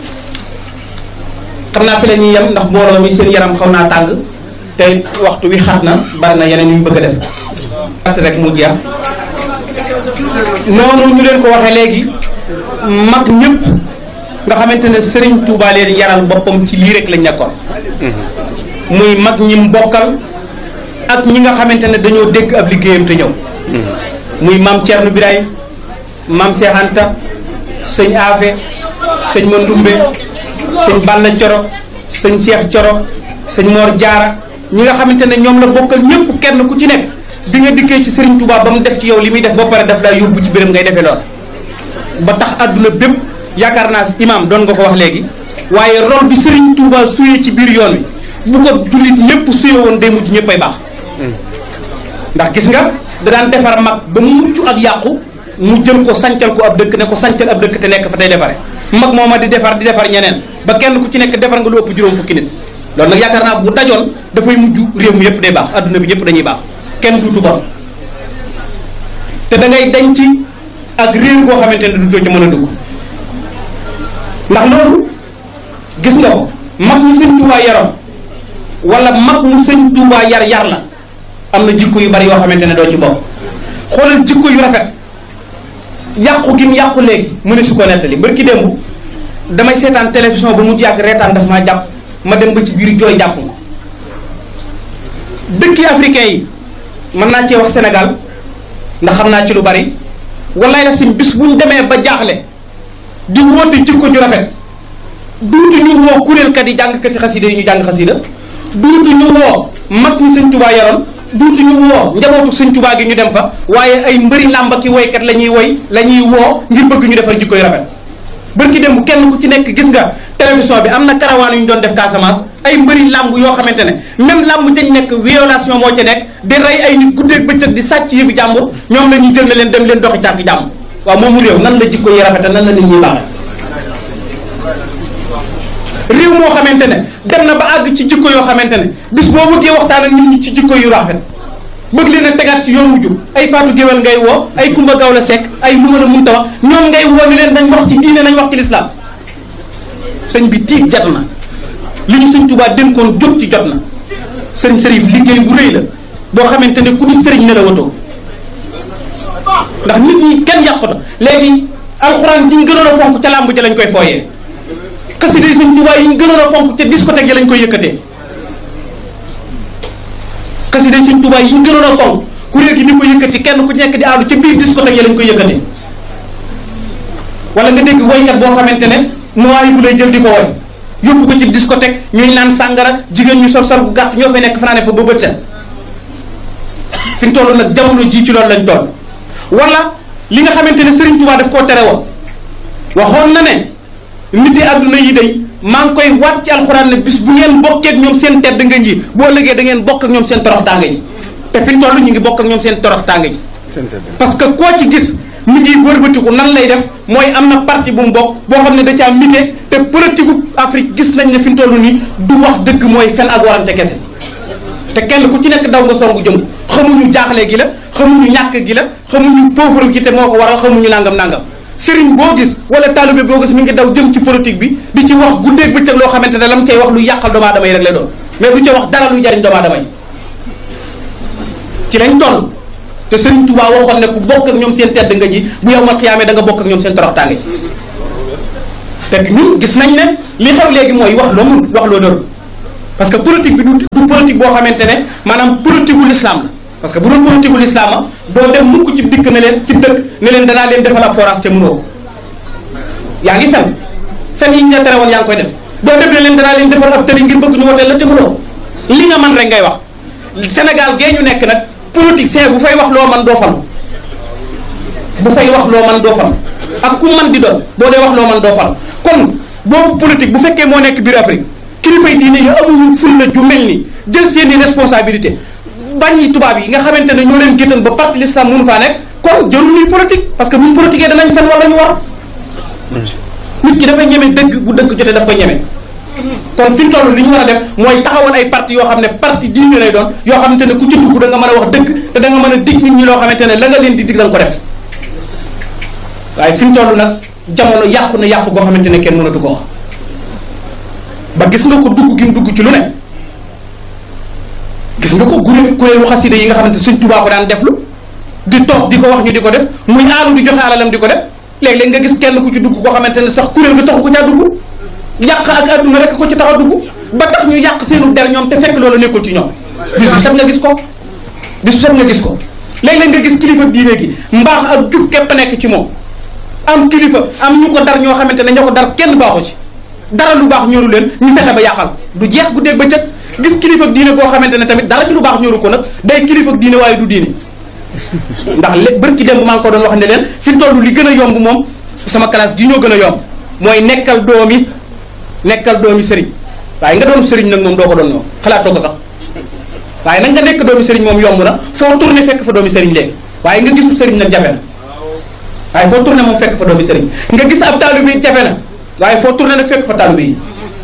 xam naa fi la ñuy yem ndax mbooloo mi seen yaram xaw naa tàng te waxtu wi xat na bari na yeneen yu ñu bëgg a def at rek mu jeex noonu ñu leen ko waxee léegi mag ñëpp nga xamante ne Serigne Touba leen yaral boppam ci lii rek lañ nekkoon muy mag ñi mbokkal ak ñi nga xamante ne dañoo dégg ab liggéeyam te ñëw muy maam Thierno Birahim maam Cheikh Anta sëñ Afe sëñ Mandumbe sëñ Balla Coro sëñ Cheikh Coro sëñ Mor Jaara ñi nga xamante ne ñoom la bokkal ñëpp kenn ku ci nekk bi nga dikkee ci Serigne Touba ba mu def ci yow li muy def ba pare daf laa yóbbu ci béréb ngay defee lool ba tax àdduna bépp yaakaar naa imam doon nga ko wax léegi waaye rôle bi Serigne Touba suyee ci biir yoon wi bu ko jullit ñëpp suyee woon day mujj ñëpp ay baax ndax gis nga da daan defar mag ba mu mucc ak yàqu mu jël ko sancal ko ab dëkk ne ko sancal ab dëkk te nekk fa tey defare mag mooma di defar di defar ñeneen ba kenn ku ci nekk defar nga lu ëpp juróom fukki nit loolu nag yaakaar naa bu dajoon dafay mujj réew mi yëpp day baax adduna bi ñëpp dañuy baax kenn duutu bon te da ngay dañ ci ak réew goo xamante ne duutoo ci mën a dugg ndax loolu gis nga ko mag mu sëñ Tuubaa yaroon wala mag mu sëñ Tuubaa yar yar la am na jikko yu bari yoo xamante ne doo ci bokk xoolal jikko yu rafet yàqu gi mu yàqu léegi mu ne su ko nettali barki démb damay seetaan télévision ba mu yàgg reetaan daf maa jàpp ma dem ba ci biir jooy jàpp ma dëkki africain yi mën naa cee wax Sénégal ndax xam naa ci lu bari wallaay la sim bis bu ñu demee ba jaaxle di woote jikko ju rafet duutu ñu woo kuréelkat yi jàngkat yi xasida yi ñu jàng xasida duutu ñu woo mag ñi sëñ Tuubaa yoroon duutu ñu woo njabootu sëñ Tuubaa gi ñu dem fa waaye ay mbëri làmba ki woykat la ñuy woy la ñuy woo ngir bëgg ñu defar jikko yu rafet bërki démb kenn ku ci nekk gis nga télévision bi am na karawaan yu ñu doon def Casamance ay mbëri làmb yoo xamante ne même làmb dañ nekk violation moo ci nekk di rey ay nit guddeeg bëccëg di sàcc yëfi jàmbur ñoom la ñuy jël na leen dem leen doxi cànk jàmm waaw moomu réew nan la jikko yi rafete nan la nit ñuy baaxe réew moo xamante ne dem na ba àgg ci jikko yoo xamante ne bis boo bëggee waxtaan ak nit ñi ci jikko yu rafet bëgg leen a tegaat ci yoon wu jub ay faatu géwél ngay woo ay kumba gaw la sekk ay lu mën a munta wax ñoom ngay woo ni leen nañ wax ci diine nañ wax ci lislaam sëñ bi tiit jot na li ñu sëñ Tuubaa dénkoon jóg ci jot na sëriñ sërif liggéey bu rëy la boo xamante ne ku dul sëriñ ne la watoo ndax nit ñi kenn yàquta léegi alxuraan ji ñu gënoon a fonk ca làmb ja lañ koy fooyee xasida yi sëñ Tuubaa yi ñu gënoon a fonk ca discothèque ya lañ koy yëkkatee xasida yi sëñ Tuubaa yi ñu gënoon a fonk kuréel gi di ko yëkkati kenn ku ci nekk di àndu ca biir discothèque ya lañ koy yëkkatee wala nga dégg woykat boo xamante ne mooy bu lay jël di ko woy yóbbu ko ci discothèque ñuy naan sàngara jigéen ñu sol sol bu gàtt ñoo fay nekk fanaane fa ba bët set fi ñu toll nag jamono jii ci loolu lañ toll wala li nga xamante ne Serigne Touba daf koo tere woon waxoon na ne nit yi àdduna yi day maa ngi koy waat ci alxuraan ne bis bu ngeen bokkee ak ñoom seen tedd nga ji boo ëllëgee da ngeen bokk ak ñoom seen torox tànga ji te fi ñu toll ñu ngi bokk ak ñoom seen torox tànga ji parce que koo ci gis mi ngi wërbatiku nan lay def mooy am na parti bu mu bokk boo xam ne da caa mité te politique Afrique gis nañ ne fi ñu toll nii du wax dëgg mooy fen ak warante kese te kenn ku ci nekk daw nga songu jëm xamuñu jaaxle gi la xamuñu ñàkk gi la xamuñu pauvre gi te moo ko waral xamuñu nangam nangam sëriñ boo gis wala taalibe boo gis mi ngi daw jëm ci politique bi di ci wax guddeeg bëccëg loo xamante ne la mu cay wax lu yàqal doomu aadama yi rek lay doon mais du ca wax dara luy jariñ doomu aadama yi ci lañ toll te sëriñ Touba waxoon ne ku bokk ak ñoom seen tedd nga ji bu yow ma xiyaamee da nga bokk ak ñoom seen toroxtaange ji te ñun gis nañ ne li xew léegi mooy wax loo mun wax loo dër parce que politique bi du du politique boo xamante ne maanaam politique wu l'islam la parce que bu doon politique wu l'islam a doo dem mukk ci dikk ne leen ci dëkk ne leen danaa leen defal ab forage te mënoo ko yaa ngi fen fen yi ñu la tere woon yaa ngi koy def doo dem ne leen danaa leen defal ab tëli ngir bëgg ñu woteel la te mënoo ko li nga man rek ngay wax Sénégal gee ñu nekk nag politicien bu fay wax loo man doo falu bu fay wax loo man doo falu ak ku man di doon boo dee wax loo man doo falu kon boobu politique bu fekkee moo nekk biir Afrique kilifay diine yi amuñu fulla ju mel ni jël seeni responsabilité bañi tubaab yi nga xamante ne ñoo leen géttan ba parti l'islam mënu faa nekk kon jarul ñuy politique parce que buñ politiquee danañ fen wala ñu war nit ki dafay ñeme dëgg bu dëgg jotee daf ko ñeme kon fi mu toll li ñu war a def mooy taxawal ay parti yoo xam ne parti diine lay doon yoo xamante ne ku ci dugg da nga mën a wax dëgg te da nga mën a dig nit ñi loo xamante ne la nga leen di dig da nga ko def waaye fi mu toll nag jamono yàqu na yàqu goo xamante ne kenn mënatu ko wax ba gis nga ko dugg gi mu dugg ci lu ne gis nga ko kuréel kuréelu xasida yi nga xamante Sëñ Tuubaa ko daan def lu di toog di ko wax ñu di ko def muy aalu di joxe alalam di ko def léeg-léeg nga gis kenn ku ci dugg koo xamante ne sax kuréel gi taxu ko caa dugg yàq ak adduna rek ko ci tax a dugg ba tax ñu yàq seenu der ñoom te fekk loolu nekkul ci ñoom bisu set nga gis ko bisu set nga gis ko léeg-léeg nga gis kilifa diine gi mbaax ak jub képp nekk ci moom am kilifa am ñu ko dar ñoo xamante ne ñoo ko dar kenn baaxu ci dara lu baax ñoru leen ñu fexe ba yàqal du jeex guddeeg ba cëg gis kilifa diine boo xamante ne tamit dara ci lu baax ñoru ko nag day kilifa diine waaye du diine ndax lé bërki démb maa ngi ko doon wax ne leen fi mu toll li gën a yomb moom sama classe gi ñoo gën a yomb mooy nekkal doomi nekkal doomi sëriñ waaye nga doon sëriñ nag moom doo ko doon ñoo xalaatoo ko sax waaye nag nga nekk doomi sëriñ moom yomb na foo tourné fekk fa doomi sëriñ léegi waaye nga gisu sëriñ nag jafe na waaye foo tourné moom fekk fa doomi sëriñ nga gis ab taalibe bi jafe na waaye foo tourné nag fekk fa taalibe yi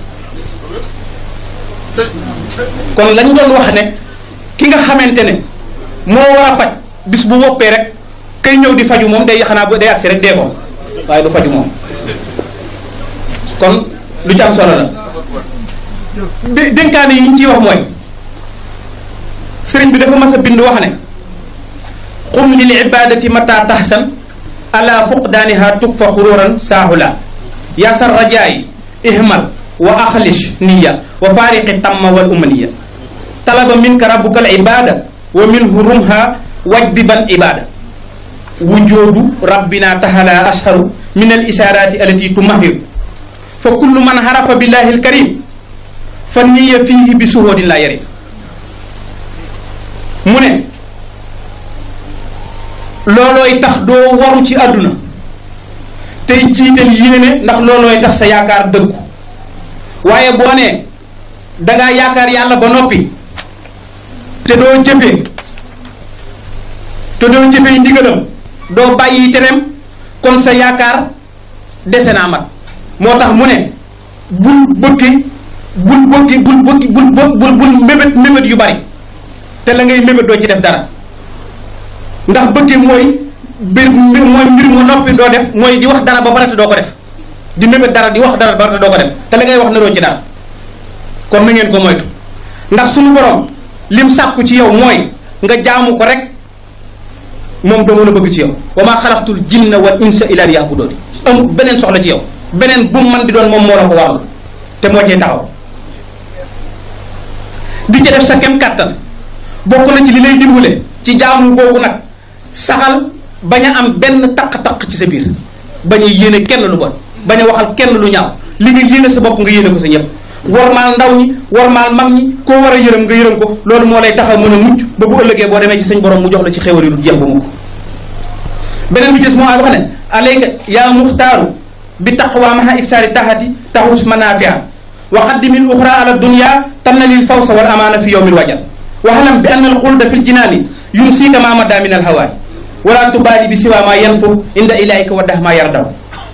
kon lañ doon wax ne ki nga xamante ne moo war a faj bis bu woppee rek kay ñëw di faju moom day xanaa day agsi rek dee ko waaye du faju moom kon lu ci am solo la dé dénkaane yi ñu ciy wax mooy sëriñ bi dafa mas a bind wax ne xum lil ibadati mata tahsan ala fuqdaaniha tukfa xururan saahula yaasar rajaayi ihmal wa axlis niya wa faariqi tamma wal umaniya talaba minka rabbuka al ibada wa minhu rumha wajbiban ibada wujudu rabbina tahala asharu min al isarati allati tumahiru fa kullu man harafa billahi al karim fa niya fihi bi suhoodin la yarim mu ne loolooy tax doo waru ci àdduna tey jiital yéene ndax loolooy tax sa yaakaar dëggu waaye boo nee dangaa yaakaar yàlla ba noppi te doo jëfee te doo jëfee ndigalam doo bàyyi tereem kon sa yaakaar dese naa mat moo tax mu ne bul bëggi bul bëggi bul bëggi bul bul bul mébét mébét yu bari te la ngay mébét doo ci def dara ndax bëggi mooy mbir mooy mbir mu noppi doo def mooy di wax dara ba pare te doo ko def di mébét dara di wax dara ba pare te doo ko def te la ngay wax naroo ci dara kon na ngeen ko moytu ndax suñu borom lim sàkku ci yow mooy nga jaamu ko rek moom doo mën a bëgg ci yow wa maa xalaqtul jinna wal insa illa liya'budun amul beneen soxla ci yow beneen bu man di doon moom moo la ko warlu te moo cee taxaw di ca def sa kem kàttan bokk na ci li lay dimbale ci jaamu googu nag saxal bañ a am benn taq-taq ci sa biir bañ a yéene kenn lu bon bañ a waxal kenn lu ñaaw li nga yéene sa bopp nga yéene ko sa ñëpp warmaal ndaw ñi warmaal mag ñi koo war a yërëm nga yërëm ko loolu moo lay taxaw mën a mucc ba bu ëllëgee boo demee ci sañ borom mu jox la ci xéwal yi du jeex ba mu ko beneen bi des moo ay wax ne alayka yaa muxtaaru bi taqwa maha iksaari taxati taxus manafia wa qaddimil uxra ala dunya tanna lil fawsa wal amaana fi yowmil wajal waxalam bi anna al xulda fi l jinaani yumsika ma madda min al hawaay wala tubaali bi siwa ma yanfur inda ilaika wa dah ma yardaw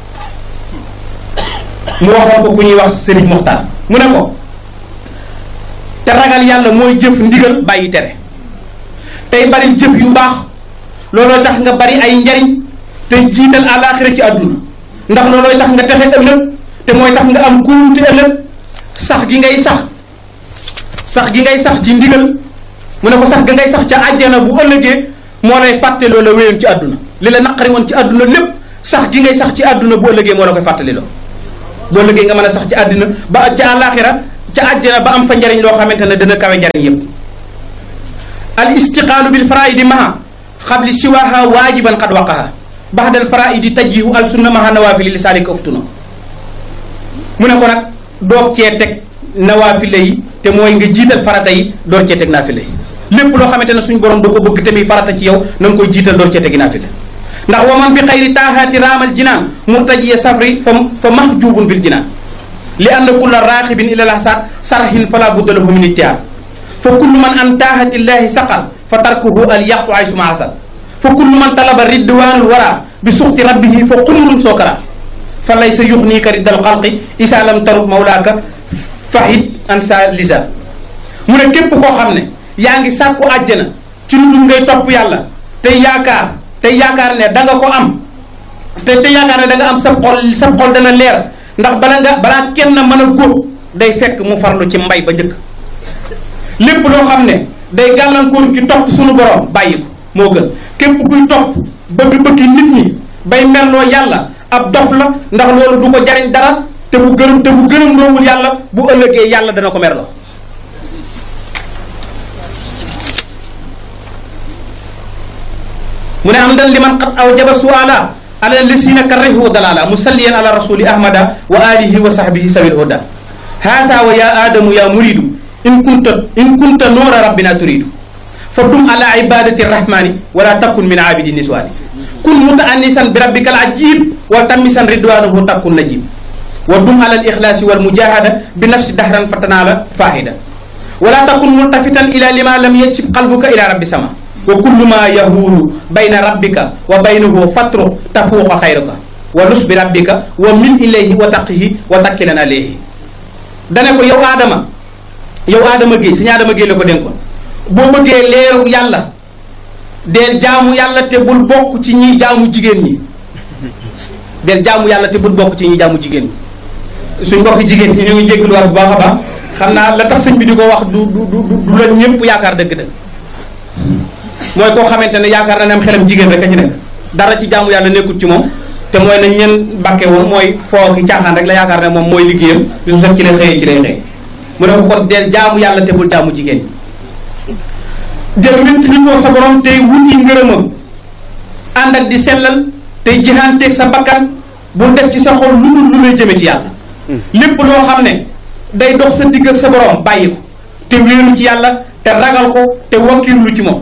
mu waxoon ko ku ñuy wax sëriñ Moxtaar mu ne ko te ragal yàlla mooy jëf ndigal bàyyi tere tey bari jëf yu baax looloo tax nga bari ay njariñ te jiital àllaaxira ci àdduna ndax loolooy tax nga texe ëllëg te mooy tax nga am kóolute ëllëg sax gi ngay sax sax gi ngay sax ci ndigal mu ne ko sax gi ngay sax ca àjjana bu ëllëgee moo lay fàtte loo la wéyoon ci àdduna li la naqari woon ci àdduna lépp sax gi ngay sax ci àdduna bu ëllëgee moo la koy fàttali loo bu ëllëgee nga mën a sax ci àdduna ba ca àllaaxira ca àjjana ba am fa njariñ loo xamante ne dana kawe njariñ yépp al istiqaalu bil faraidi maha xabli siwaha waajiban qad waqaha baxdal faraidi tajjihu al sunna maha nawaafili li saalika uftuna mu ne ko nag doog cee teg nawaafile yi te mooy nga jiital farata yi door cee teg naafile yi lépp loo xamante ne suñu borom da ko bëgg tamit farata ci yow na nga koy jiital door cee tegi naafile ndax wa man bi xayri taahaati raamal jinaan murtajiya safri fa fa mahjubun bil jinaan li anna kulla raaxibin ila lahsaat sarhin fala budda lahu min ittihaad fa kullu man an taahatillahi saqal fa tarkuhu al yaqu ay suma asal fa kullu man talaba ridwanul wara bi suxti rabbihi fa xumrun sookara fa laysa yuxniika riddal xalqi isa lam tarub mawlaaka fahid an sa lisa mu ne képp koo xam ne yaa ngi sàkku àjjana ci lu dul ngay topp yàlla te yaakaar te yaakaar ne da nga ko am te te yaakaar ne da nga am sa xol sa xol dana leer ndax bala nga balaa kenn mën a góob day fekk mu farlu ci mbay ba njëkk lépp loo xam ne day gàllankoor ci topp suñu borom bàyyi ko moo gën képp kuy topp bëgg-bëggi nit ñi bay merloo yàlla ab dof la ndax loolu du ko jariñ dara te bu gërëm te bu gërëm loowul yàlla bu ëllëgee yàlla dana ko merloo mu ne am dan li man qad awjaba suala ala lisina karrihu dalala musalliyan ala rasuli ahmada wa alihi wa sahbihi sabil huda haasa wa ya adamu ya muridu in kunta in kunta noora rabbina turidu fa dum ala ibadati rahmani wala takun min abidi niswani kun mutaannisan bi rabbika al ajib wa tamisan ridwanahu takun najib wa dum ala al ikhlasi wal mujahada bi nafsi dahran fatanala fahida wala takun multafitan ila lima lam yajib qalbuka ila rabbi sama wa kullu ma yahulu bayna rabbika wa baynahu fatru tafuuqa xayruka wa lus bi rabbika wa min ilayhi wa taqihi wa takkilan alayhi dane ko yow aadama yow aadama géey suñu aadama géey la ko dénkoon boo bëggee leeru yàlla deel jaamu yàlla te bul bokk ci ñi jaamu jigéen ñi deel jaamu yàlla te bul bokk ci ñi jaamu jigéen ñi suñ mbokk jigéen ñi ñu ngi jégalu war bu baax a baax xam naa la tax sëñ bi di ko wax du du du du la ñëpp yaakaar dëgg-dëgg mooy koo xamante ne yaakaar na ne am xelam jigéen rek a ci nekk dara ci jaamu yàlla nekkul ci moom te mooy nañ leen bàkke woon mooy foo ki caaxaan rek la yaakaar ne moom mooy liggéeyam bisu sax ci lay xëyee ci lay xëy mu ne ko kon deel jaamu yàlla te bul jaamu jigéen ñi del wéttali ko sa borom tey wuti ngërëmam ànd ak di sellal tey jihaanteeg sa bakkan bul def ci sa xol lu dul lu lay jëme ci yàlla lépp loo xam ne day dox sa digg ak sa borom bàyyi ko te wéeru ci yàlla te ragal ko te wakkiirlu ci moom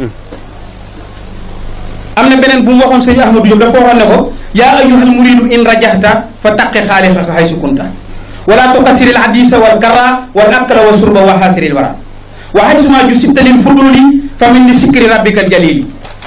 am na beneen bu mu waxoon sëñ Ahmadou Diop dafa waxoon ne ko yaa ayyuhal muridu in rajahta fa taqi xaalixaka haysu kunta wala tukasiril hadisa wal karra wal akla wa surba wa xaasiril wara wa haysuma jusibta lil fuduli fa min li sikri rabbika al jalili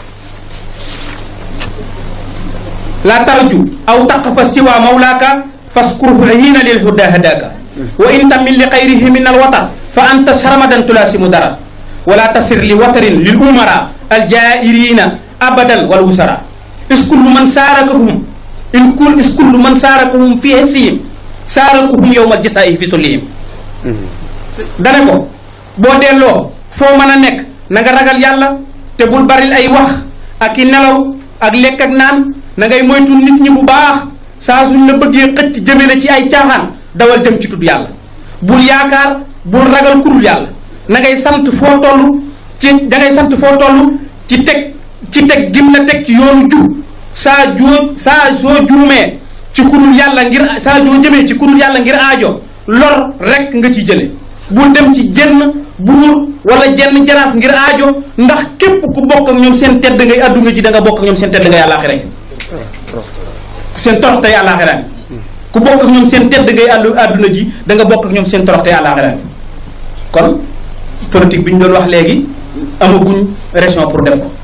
la tarju aw taqfa siwa mawlaka faskurhu hiina lil huda hadaka wa in tamil li xayrihi min al watar fa anta sarmadan tulasimu dara wala tasir li watarin lil umara al jairina abadan wal wusara iskullu man saarakahum in kul iskullu man saarakahum fi hissihim saarakuhum yowmal jasaa'i fi sullihim dane ko boo delloo foo mën a nekk na nga ragal yàlla te bul baril ay wax ak i nelaw ak lekk ak naan na ngay moytu nit ñi bu baax saa suñ la bëggee xëcc jëme la ci ay caaxaan dawal jëm ci tudd yàlla bul yaakaar bul ragal kurul yàlla na ngay sant foo toll ci da ngay sant foo toll ci teg ci teg gim la teg ci yoonu jub saa joo saa soo juumee ci kurul yàlla ngir saa joo jëmee ci kurul yàlla ngir aajo lor rek nga ci jële bul dem ci jenn buur wala jenn jaraaf ngir aajo ndax képp ku bokk ak ñoom seen tedd ngay adduna ji da nga bokk ak ñoom seen tedd ngay àllaaxira seen toroxte àllaaxira ku bokk ak ñoom seen tedd ngay àllu adduna ji da nga bokk ak ñoom seen toroxte àllaaxira kon politique bi ñu doon wax léegi amaguñ raison pour def ko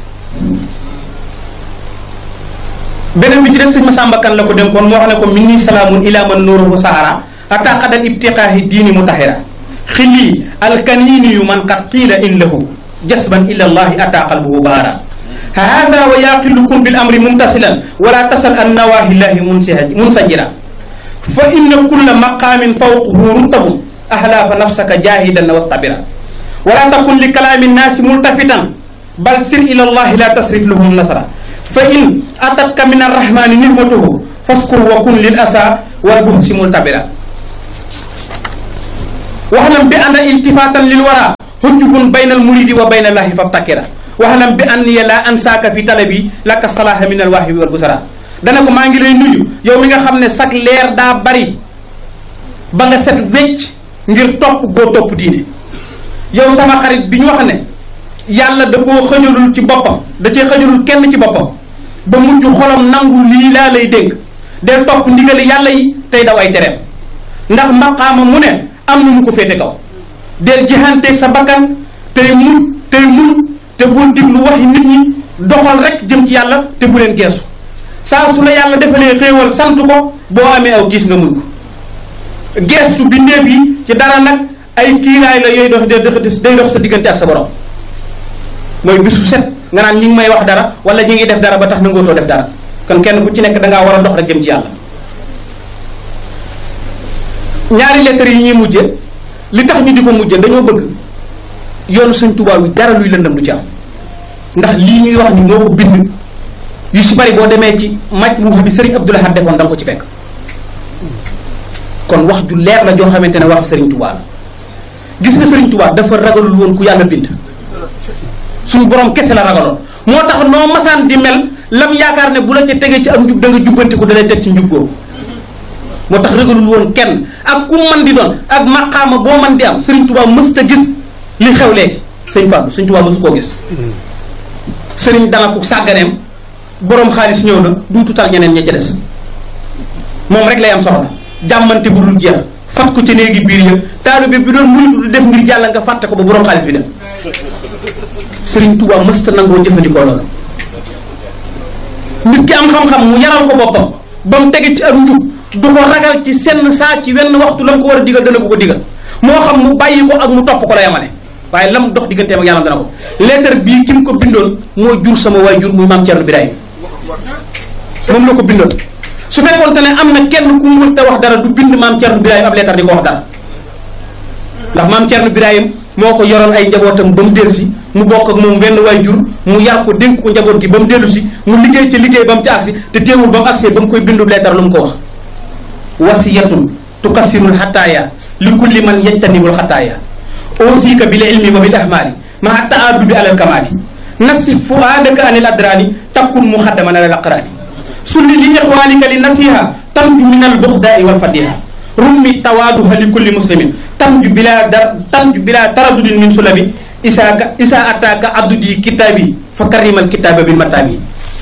beneen bi ci des sëñ Masamba Kan la ko dénkoon moo xam ne ko min nii salaamun ila man nuuruhu sahara ata qadal ibtiqaahi diini mutahira xilli alkanini yu man qad qiila in lahu jasban ila allahi ata qalbuhu baara haada wa yaqilukum bil amri mumtasilan wala tasal an nawahillahi munsajira fa inna kulla maqamin fawqahu rutabun ahla fa nafsaka jahidan wastabira wala takun li kalaami nnaasi multafitan bal sir ila allahi la tasrif lahum nasara fa in atatka min arrahmani nihmatuhu faskur wa kun lil asa wal buhsi multabira waxlam bi anna iltifatan lil wara hujjubun bayna al muridi wa bayna allahi faftakira waxlam bi anniya la ansaaka fi talabi laka salaha min al wahbi wal busara dana ko maa ngi lay nuyu yow mi nga xam ne sag leer daa bari ba nga set wecc ngir topp goo topp diine yow sama xarit bi ñu wax ne yàlla da koo xëjalul ci boppam da cee xëjalul kenn ci boppam ba mujj xolam nangu lii laa lay dénk del topp ndigali yàlla yi tey daw ay tereem ndax maqaama mu ne am na mu ko féete kaw del jihanteeg sa bakkan tey muñ tey muñ te bul diglu waxi nit ñi doxal rek jëm ci yàlla te bu leen geesu saa su la yàlla defalee xéewal sant ko boo amee aw gis nga muñ ko geestu bindeef yi ci dara nag ay kiiraay la yooyu dox day dox sa diggante ak sa borom mooy bisu set nga naan ñi ngi may wax dara wala ñi ngi def dara ba tax nangootoo def dara kon kenn ku ci nekk dangaa war a dox rek jëm ci yàlla ñaari lettres yi ñuy mujje li tax ñu di ko mujje dañoo bëgg yoonu Sëñ Tuubaa wi dara luy lëndam du ci am ndax lii ñuy wax ni moo ko bind yu si bari boo demee ci maj mu bi Sëriñ Abdou Lahad defoon da nga ko ci fekk kon wax ju leer la joo xamante ne wax Sëriñ Tuubaa la gis nga Sëriñ Tuubaa dafa ragalul woon ku yàlla bind suñu borom kese la ragaloon moo tax noo masaan di mel lam yaakaar ne bu la ca tegee ci am njub da nga jubbanti ko dalay teg ci njub googu moo tax ragalul woon kenn ak ku man di doon ak maqaama boo man di am Sëriñ Tuubaa mësta gis li xew léegi sëñ Fallou Sëriñ Tuubaa mësu koo gis sëriñ dana ko sàgganeem borom xaalis ñëw na duututal ñeneen ña ca des moom rek lay am soxla jàmmante bu dul jeex fat ko ci néegi biir ya taalibe bi doon muritu di def ngir jàll nga fàtte ko ba borom xaalis bi dem Sëriñ Tuubaa mësta nangoo jëfandikoo loolu nit ki am xam-xam mu yaral ko boppam ba mu tege ci ak njub du ko ragal ci senn saa ci wenn waxtu la mu ko war a digal dana ko ko digal moo xam mu bàyyi ko ak mu topp ko la yamale waaye lam dox digganteem ak yàlla dana ko lettre bii ki mu ko bindoon moo jur sama waay jur muy maam Thierno Birahim moom la ko bindoon su fekkoon te ne am na kenn ku mu mënta wax dara du bind maam Thierno Birahim ab lettre di ko wax dara ndax maam Thierno Birahim moo ko yoroon ay njabootam ba mu dellu si mu bokk ak moom benn waay jur mu yar ko dénk ko njaboot gi ba mu dellu si mu liggéey ci liggéey ba mu ci agsi te teewul ba mu agsee ba mu koy bindu lettre lu mu ko wax wasiyatun tukassirul xataaya li kulli man yajtanibul xataaya ausika bil ilmi wa bil ahmaali maa taadubi alal kamaali nasif fuaadaka anil adraani takkun muxaddaman alal aqraani sulli li ixwaanika li nasiha tanju min al buxdaai wal fadiha rummi tawaaduha li kulli muslimin tanju bila dar tanju bila taradudin min sulabi isaaka isa ataaka addudi kitaabi fa karimal kitaaba bil mataabi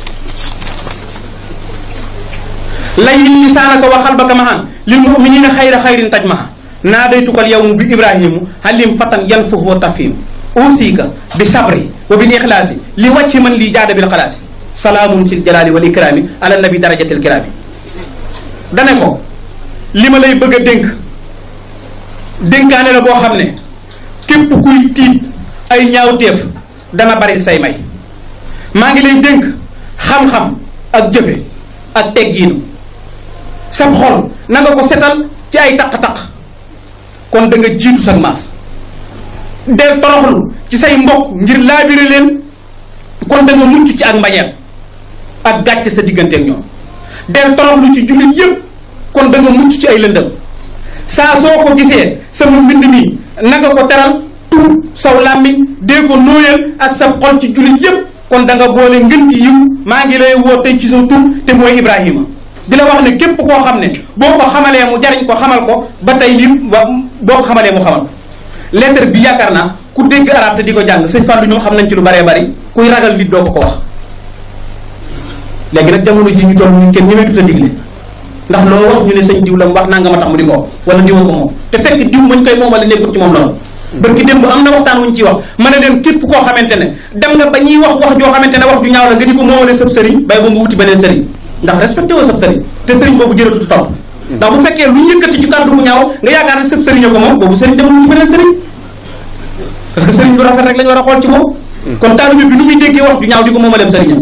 layin lisaanaka wa xalbaka mahan lil muminina xayra xayrin tajmaha naadaytukal yawmu bi ibrahimu halim fatan yanfuhu wa tafhim usika bi sabri wa bil ixlaasi li wàcci man li jaada bil xalaasi salaamun sil jalaali wal ikraami ala nabi darajatil kiraami dane ko li ma lay bëgg a dénk dénkaane la boo xam ne képp kuy tiit ay ñaawteef dana bari say may maa ngi lay dénk xam-xam ak jëfe ak teggiinu sab xol na nga ko setal ci ay taq-taq kon da nga jiitu sag maas del toroxlu ci say mbokk ngir laabire leen kon da nga mucc ci ak mbañeel ak gàcce sa diggante ak ñoom del toroxlu ci jullit yépp kon da nga mucc ci ay lëndëm saa soo ko gisee sama mbind mi na nga ko teral tuur saw làmmiñ dee ko nóoyal ak sa xol ci jullit yépp kon da nga boole ngën gi yiw maa ngi lay woo tey ci sa tur te mooy Ibrahima di la wax ne képp koo xam ne boo ko xamalee mu jariñ ko xamal ko ba tey lii boo ko xamalee mu xamal ko lettre bi yaakaar naa ku dégg arab te di ko jàng sëñ Fallou ñoom xam nañ ci lu baree bari kuy ragal nit doo ko ko wax léegi nag jamono ji ñu toll ñu kenn ñemeetut a digle ndax loo wax ñu ne sëñ diw la mu wax naa nga ma tax mu di ko wala diwa ko moom te fekk diw mañ koy moomale nekkul ci moom loolu barki démb am na waxtaan wuñ ciy wax ma ne leen képp koo xamante ne dem nga ba ñuy wax wax joo xamante ne wax ju ñaaw la nga di ko moomale sëb sëriñ bay ba nga wuti beneen sëriñ ndax respecté woo sëb sëriñ te sëriñ boobu jërëtut topp ndax bu fekkee lu yëkkati ci kàddu bu ñaaw nga yaakaar ne sëb sëriñ ko moom boobu sëriñ demul wuti beneen sëriñ parce que sëriñ bu rafet rek lañu war a xool ci moom kon taalibe bi nu muy déggee wax ju ñaaw di ko moomaleem sëriñam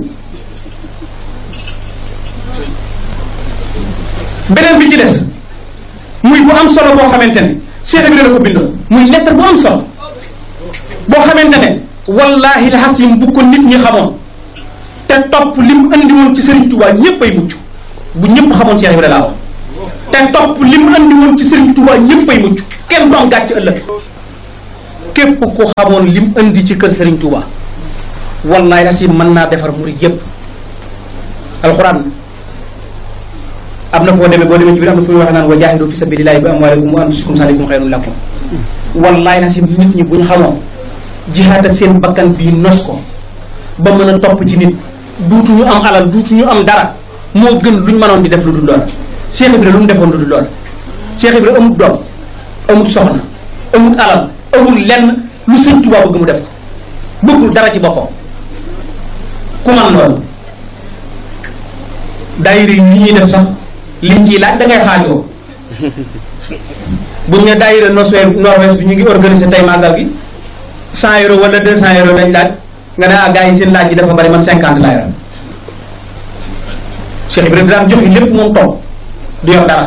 beneen bi ci des muy bu am solo boo xamante ne Cheikh Ibrahima la ko bindoon muy lettre bu am solo boo xamante ne wallahi la xasim bu ko nit ñi xamoon te topp li mu andi woon ci Serigne Touba ñëpp ay mucc bu ñëpp xamoon Cheikh Ibrahima laa wax te topp li mu andi woon ci Serigne Touba ñëpp ay mucc kenn du am gàcc ëllëg képp ku xamoon li mu andi ci kër Serigne Touba wallahi la xasim mën naa defar murid yëpp alxuraan. am na foo demee boo demee ci biir am na fu muy wax naan wa jaahidu fi sabilillahi bi amwaalikum wa anfusikum zalikum xayrun lakum wallaay na si nit ñi bu ñu xamoon jihaad ak seen bakkan bii nos ko ba mën a topp ci nit duutuñu am alal duutuñu am dara moo gën luñ mënoon di def lu dul loola Cheikh Ibra lu mu defoon lu dul loola Cheikh Ibra amut doom amut soxna amut alal amut lenn lu sëñ Tuubaa bëgg mu def ko bëggul dara ci boppam ku man loolu daayira yi ñuy def sax liñ ciy laaj da ngay xaajoo buñ ne daayira Nord-Ouest Nord-Ouest bi ñu ngi organiser tey màggal gi 100 euros wala 200 euros dañ laaj nga ne ah gars yi seen laaj yi dafa bari man 50 laa yor Cheikh Ibrahima daan joxe lépp moom toog du yor dara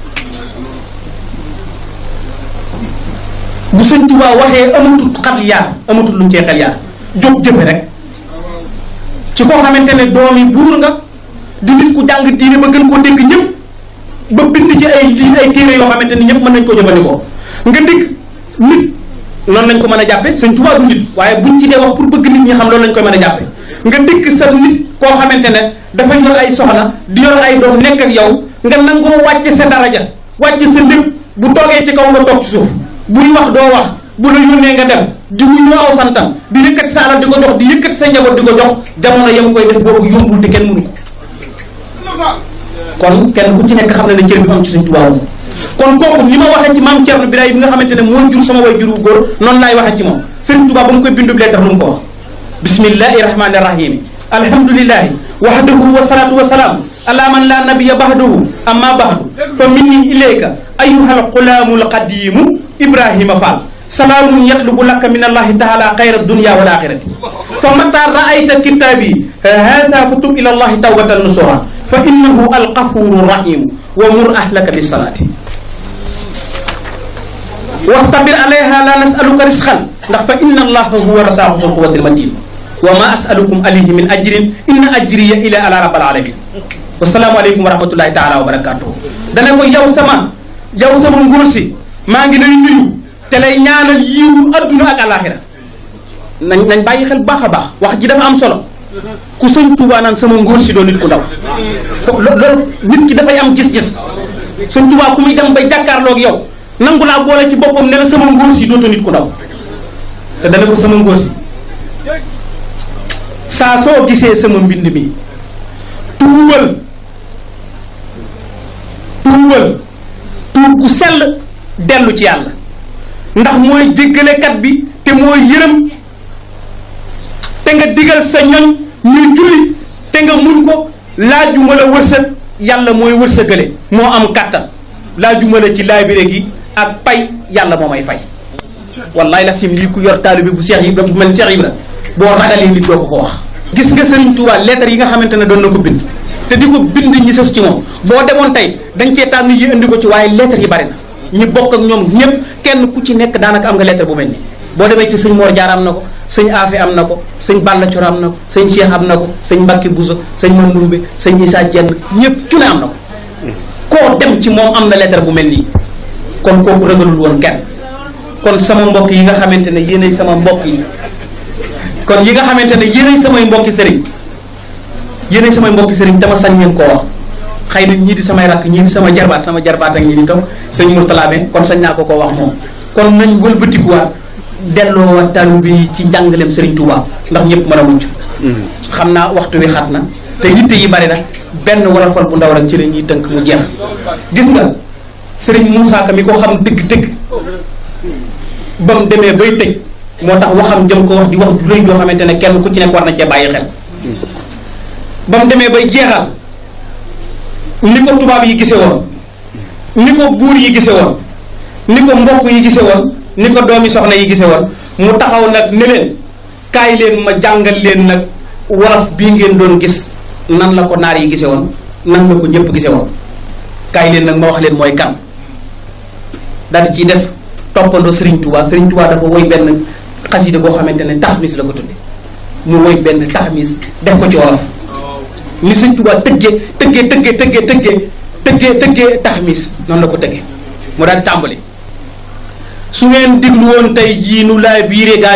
bu sëñ Tuubaa waxee amatul xel yaar amatul luñ cee xel yaar jóg jëfe rek ci koo xamante ne doom yi buur nga di nit ku jàng diine ba gën koo dégg ñëpp ba bind ci ay lii ay téere yoo xamante ni ñëpp mën nañ ko jëfandikoo nga dégg nit noonu lañ ko mën a jàppe sëñ Tuubaa du nit waaye buñ ci dee wax pour bëgg nit ñi xam loolu lañ koy mën a jàppe nga dégg sa nit koo xamante ne dafa yor ay soxna di yor ay doom nekk ak yow nga nangoo wàcce sa daraja wàcce sa lépp bu toogee ci kaw nga toog ci suuf buy wax doo wax bu la yónnee nga dem di wuñu aw santam di yëkkati sa alal di ko jox di yëkkati sa njaboot di ko jox jamono yam koy def boobu yombul te kenn mënu ko kon kenn ku ci nekk xam na ne cër bi am ci Sëñ Tuubaa kon kooku ni ma waxee ci maam Thierno Birahim bi nga xamante ne moo jur sama way jur wu góor noonu laay waxee ci moom Sëñ Tuubaa ba mu koy bindu leetar lu mu ko wax bismillahi rahmani rahim alhamdulillahi wahdahu wa salatu wa salaam ala man la nabiya bahdahu amma bahdu fa minni ilayka ayyuhal qulaamul qadimu ibrahima fall salaamun yatlubu laka min allahi taala xayra dunya wal axirati fa mata raayta kitaabi haza fa tub ila allahi tawbatan nusuha fa innahu alqafuru rahim wa mur ahlaka bisalaati wastabir alayha la nasaluka risqan ndax fa inna allaha huwa rasaqu sul quwati almatin wa ma asalukum alayhi min ajrin inna ajriya ila ala rabbil alamin wasalaamu aleykum wa rahmatullahi taala wa barakatuhu dana ko yow sama yow sama nguur si maa ngi lay nuyu te lay ñaanal yiwu adduna ak alaxira nañ nañ bàyyi xel baax a baax wax ji dafa am solo ku sëñ Tuubaa naan sama ngóor si doon nit ku ndaw loolu nit ki dafay am gis-gis sëñ Tuubaa ku muy dem bay jàkkaarloog yow nangu laa boole ci boppam ne la sama ngóor si dootu nit ku ndaw te dana ko sama ngóor si saa soo gisee sama mbind mi tuubal tuubal tuub gu sell dellu ci yàlla ndax mooy jéggalekat bi te mooy yërëm te nga digal sa ñoñ ñuy julli te nga muñ ko laajuma la wërsëg yàlla mooy wërsëgale moo am kàttan laajuma la ci laabire gi ak pay yàlla moo may fay wallaay la sim lii ku yor taalibe bu Seex Ibra bu mel Seex Ibra boo ragalee nit doo ko ko wax gis nga Sëriñ Tuubaa lettre yi nga xamante ne doon na ko bind te di ko bind ñi sës ci moom boo demoon tey dañ cee tànn yi indi ko ci waaye lettre yi bari na ñi bokk ak ñoom ñëpp kenn ku ci nekk daanaka am nga lettre bu mel ni boo demee ci sëñ Mor Jaar am na ko sëñ Afe am na ko sëñ Balla Coro am na ko sëñ Cheikh am na ko sëñ Mbacke Bousso sëñ Mandoumbe sëñ Issa Dieng ñëpp ku ne am na ko koo dem ci moom am na lettre bu mel nii kon kooku ragalul woon kenn kon sama mbokk yi nga xamante ne yéenay sama mbokk yi kon yi nga xamante ne yéenay samay mbokki sëriñ yéenay samay mbokki sëriñ dama sañ ngeen koo wax xëy na ñii di samay rakk ñii di sama jarbaat sama jarbaat ak ñii di taw sëñ Mourtala ben kon sañ naa ko koo wax moom kon nañ wëlbatikuwaat delloo talu bi ci njàngaleem Serigne Touba ndax ñëpp mën a mucc xam naa waxtu wi xat na te yitte yi bari na benn wala fol bu ndaw rek ci la ñuy tënk mu jeex gis nga Serigne Moussa Ka mi ko xam dëgg-dëgg ba mu demee bay tëj moo tax waxam jëm ko wax di wax du rëy joo xamante ne kenn ku ci nekk war na cee bàyyi xel ba mu demee bay jeexal ni ko tubaab yi gise woon ni ko buur yi gise woon ni ko mbokk yi gise woon ni ko doomi soxna yi gise woon mu taxaw nag ne leen kaay leen ma jàngal leen nag wolof bii ngeen doon gis nan la ko naar yi gise woon nan la ko ñëpp gise woon kaay leen nag ma wax leen mooy kan daal di ciy def toppandoo Serigne Touba Serigne Touba dafa woy benn xasida boo xamante ne taxmis la ko tudde mu woy benn taxmis def ko ci wolof ni Serigne Touba tëggee tëggee tëggee tëggee tëggee tëggee tëggee taxmis noonu la ko tëggee mu daal di tàmbali su ngeen diglu woon tey jii nu laa biire gaa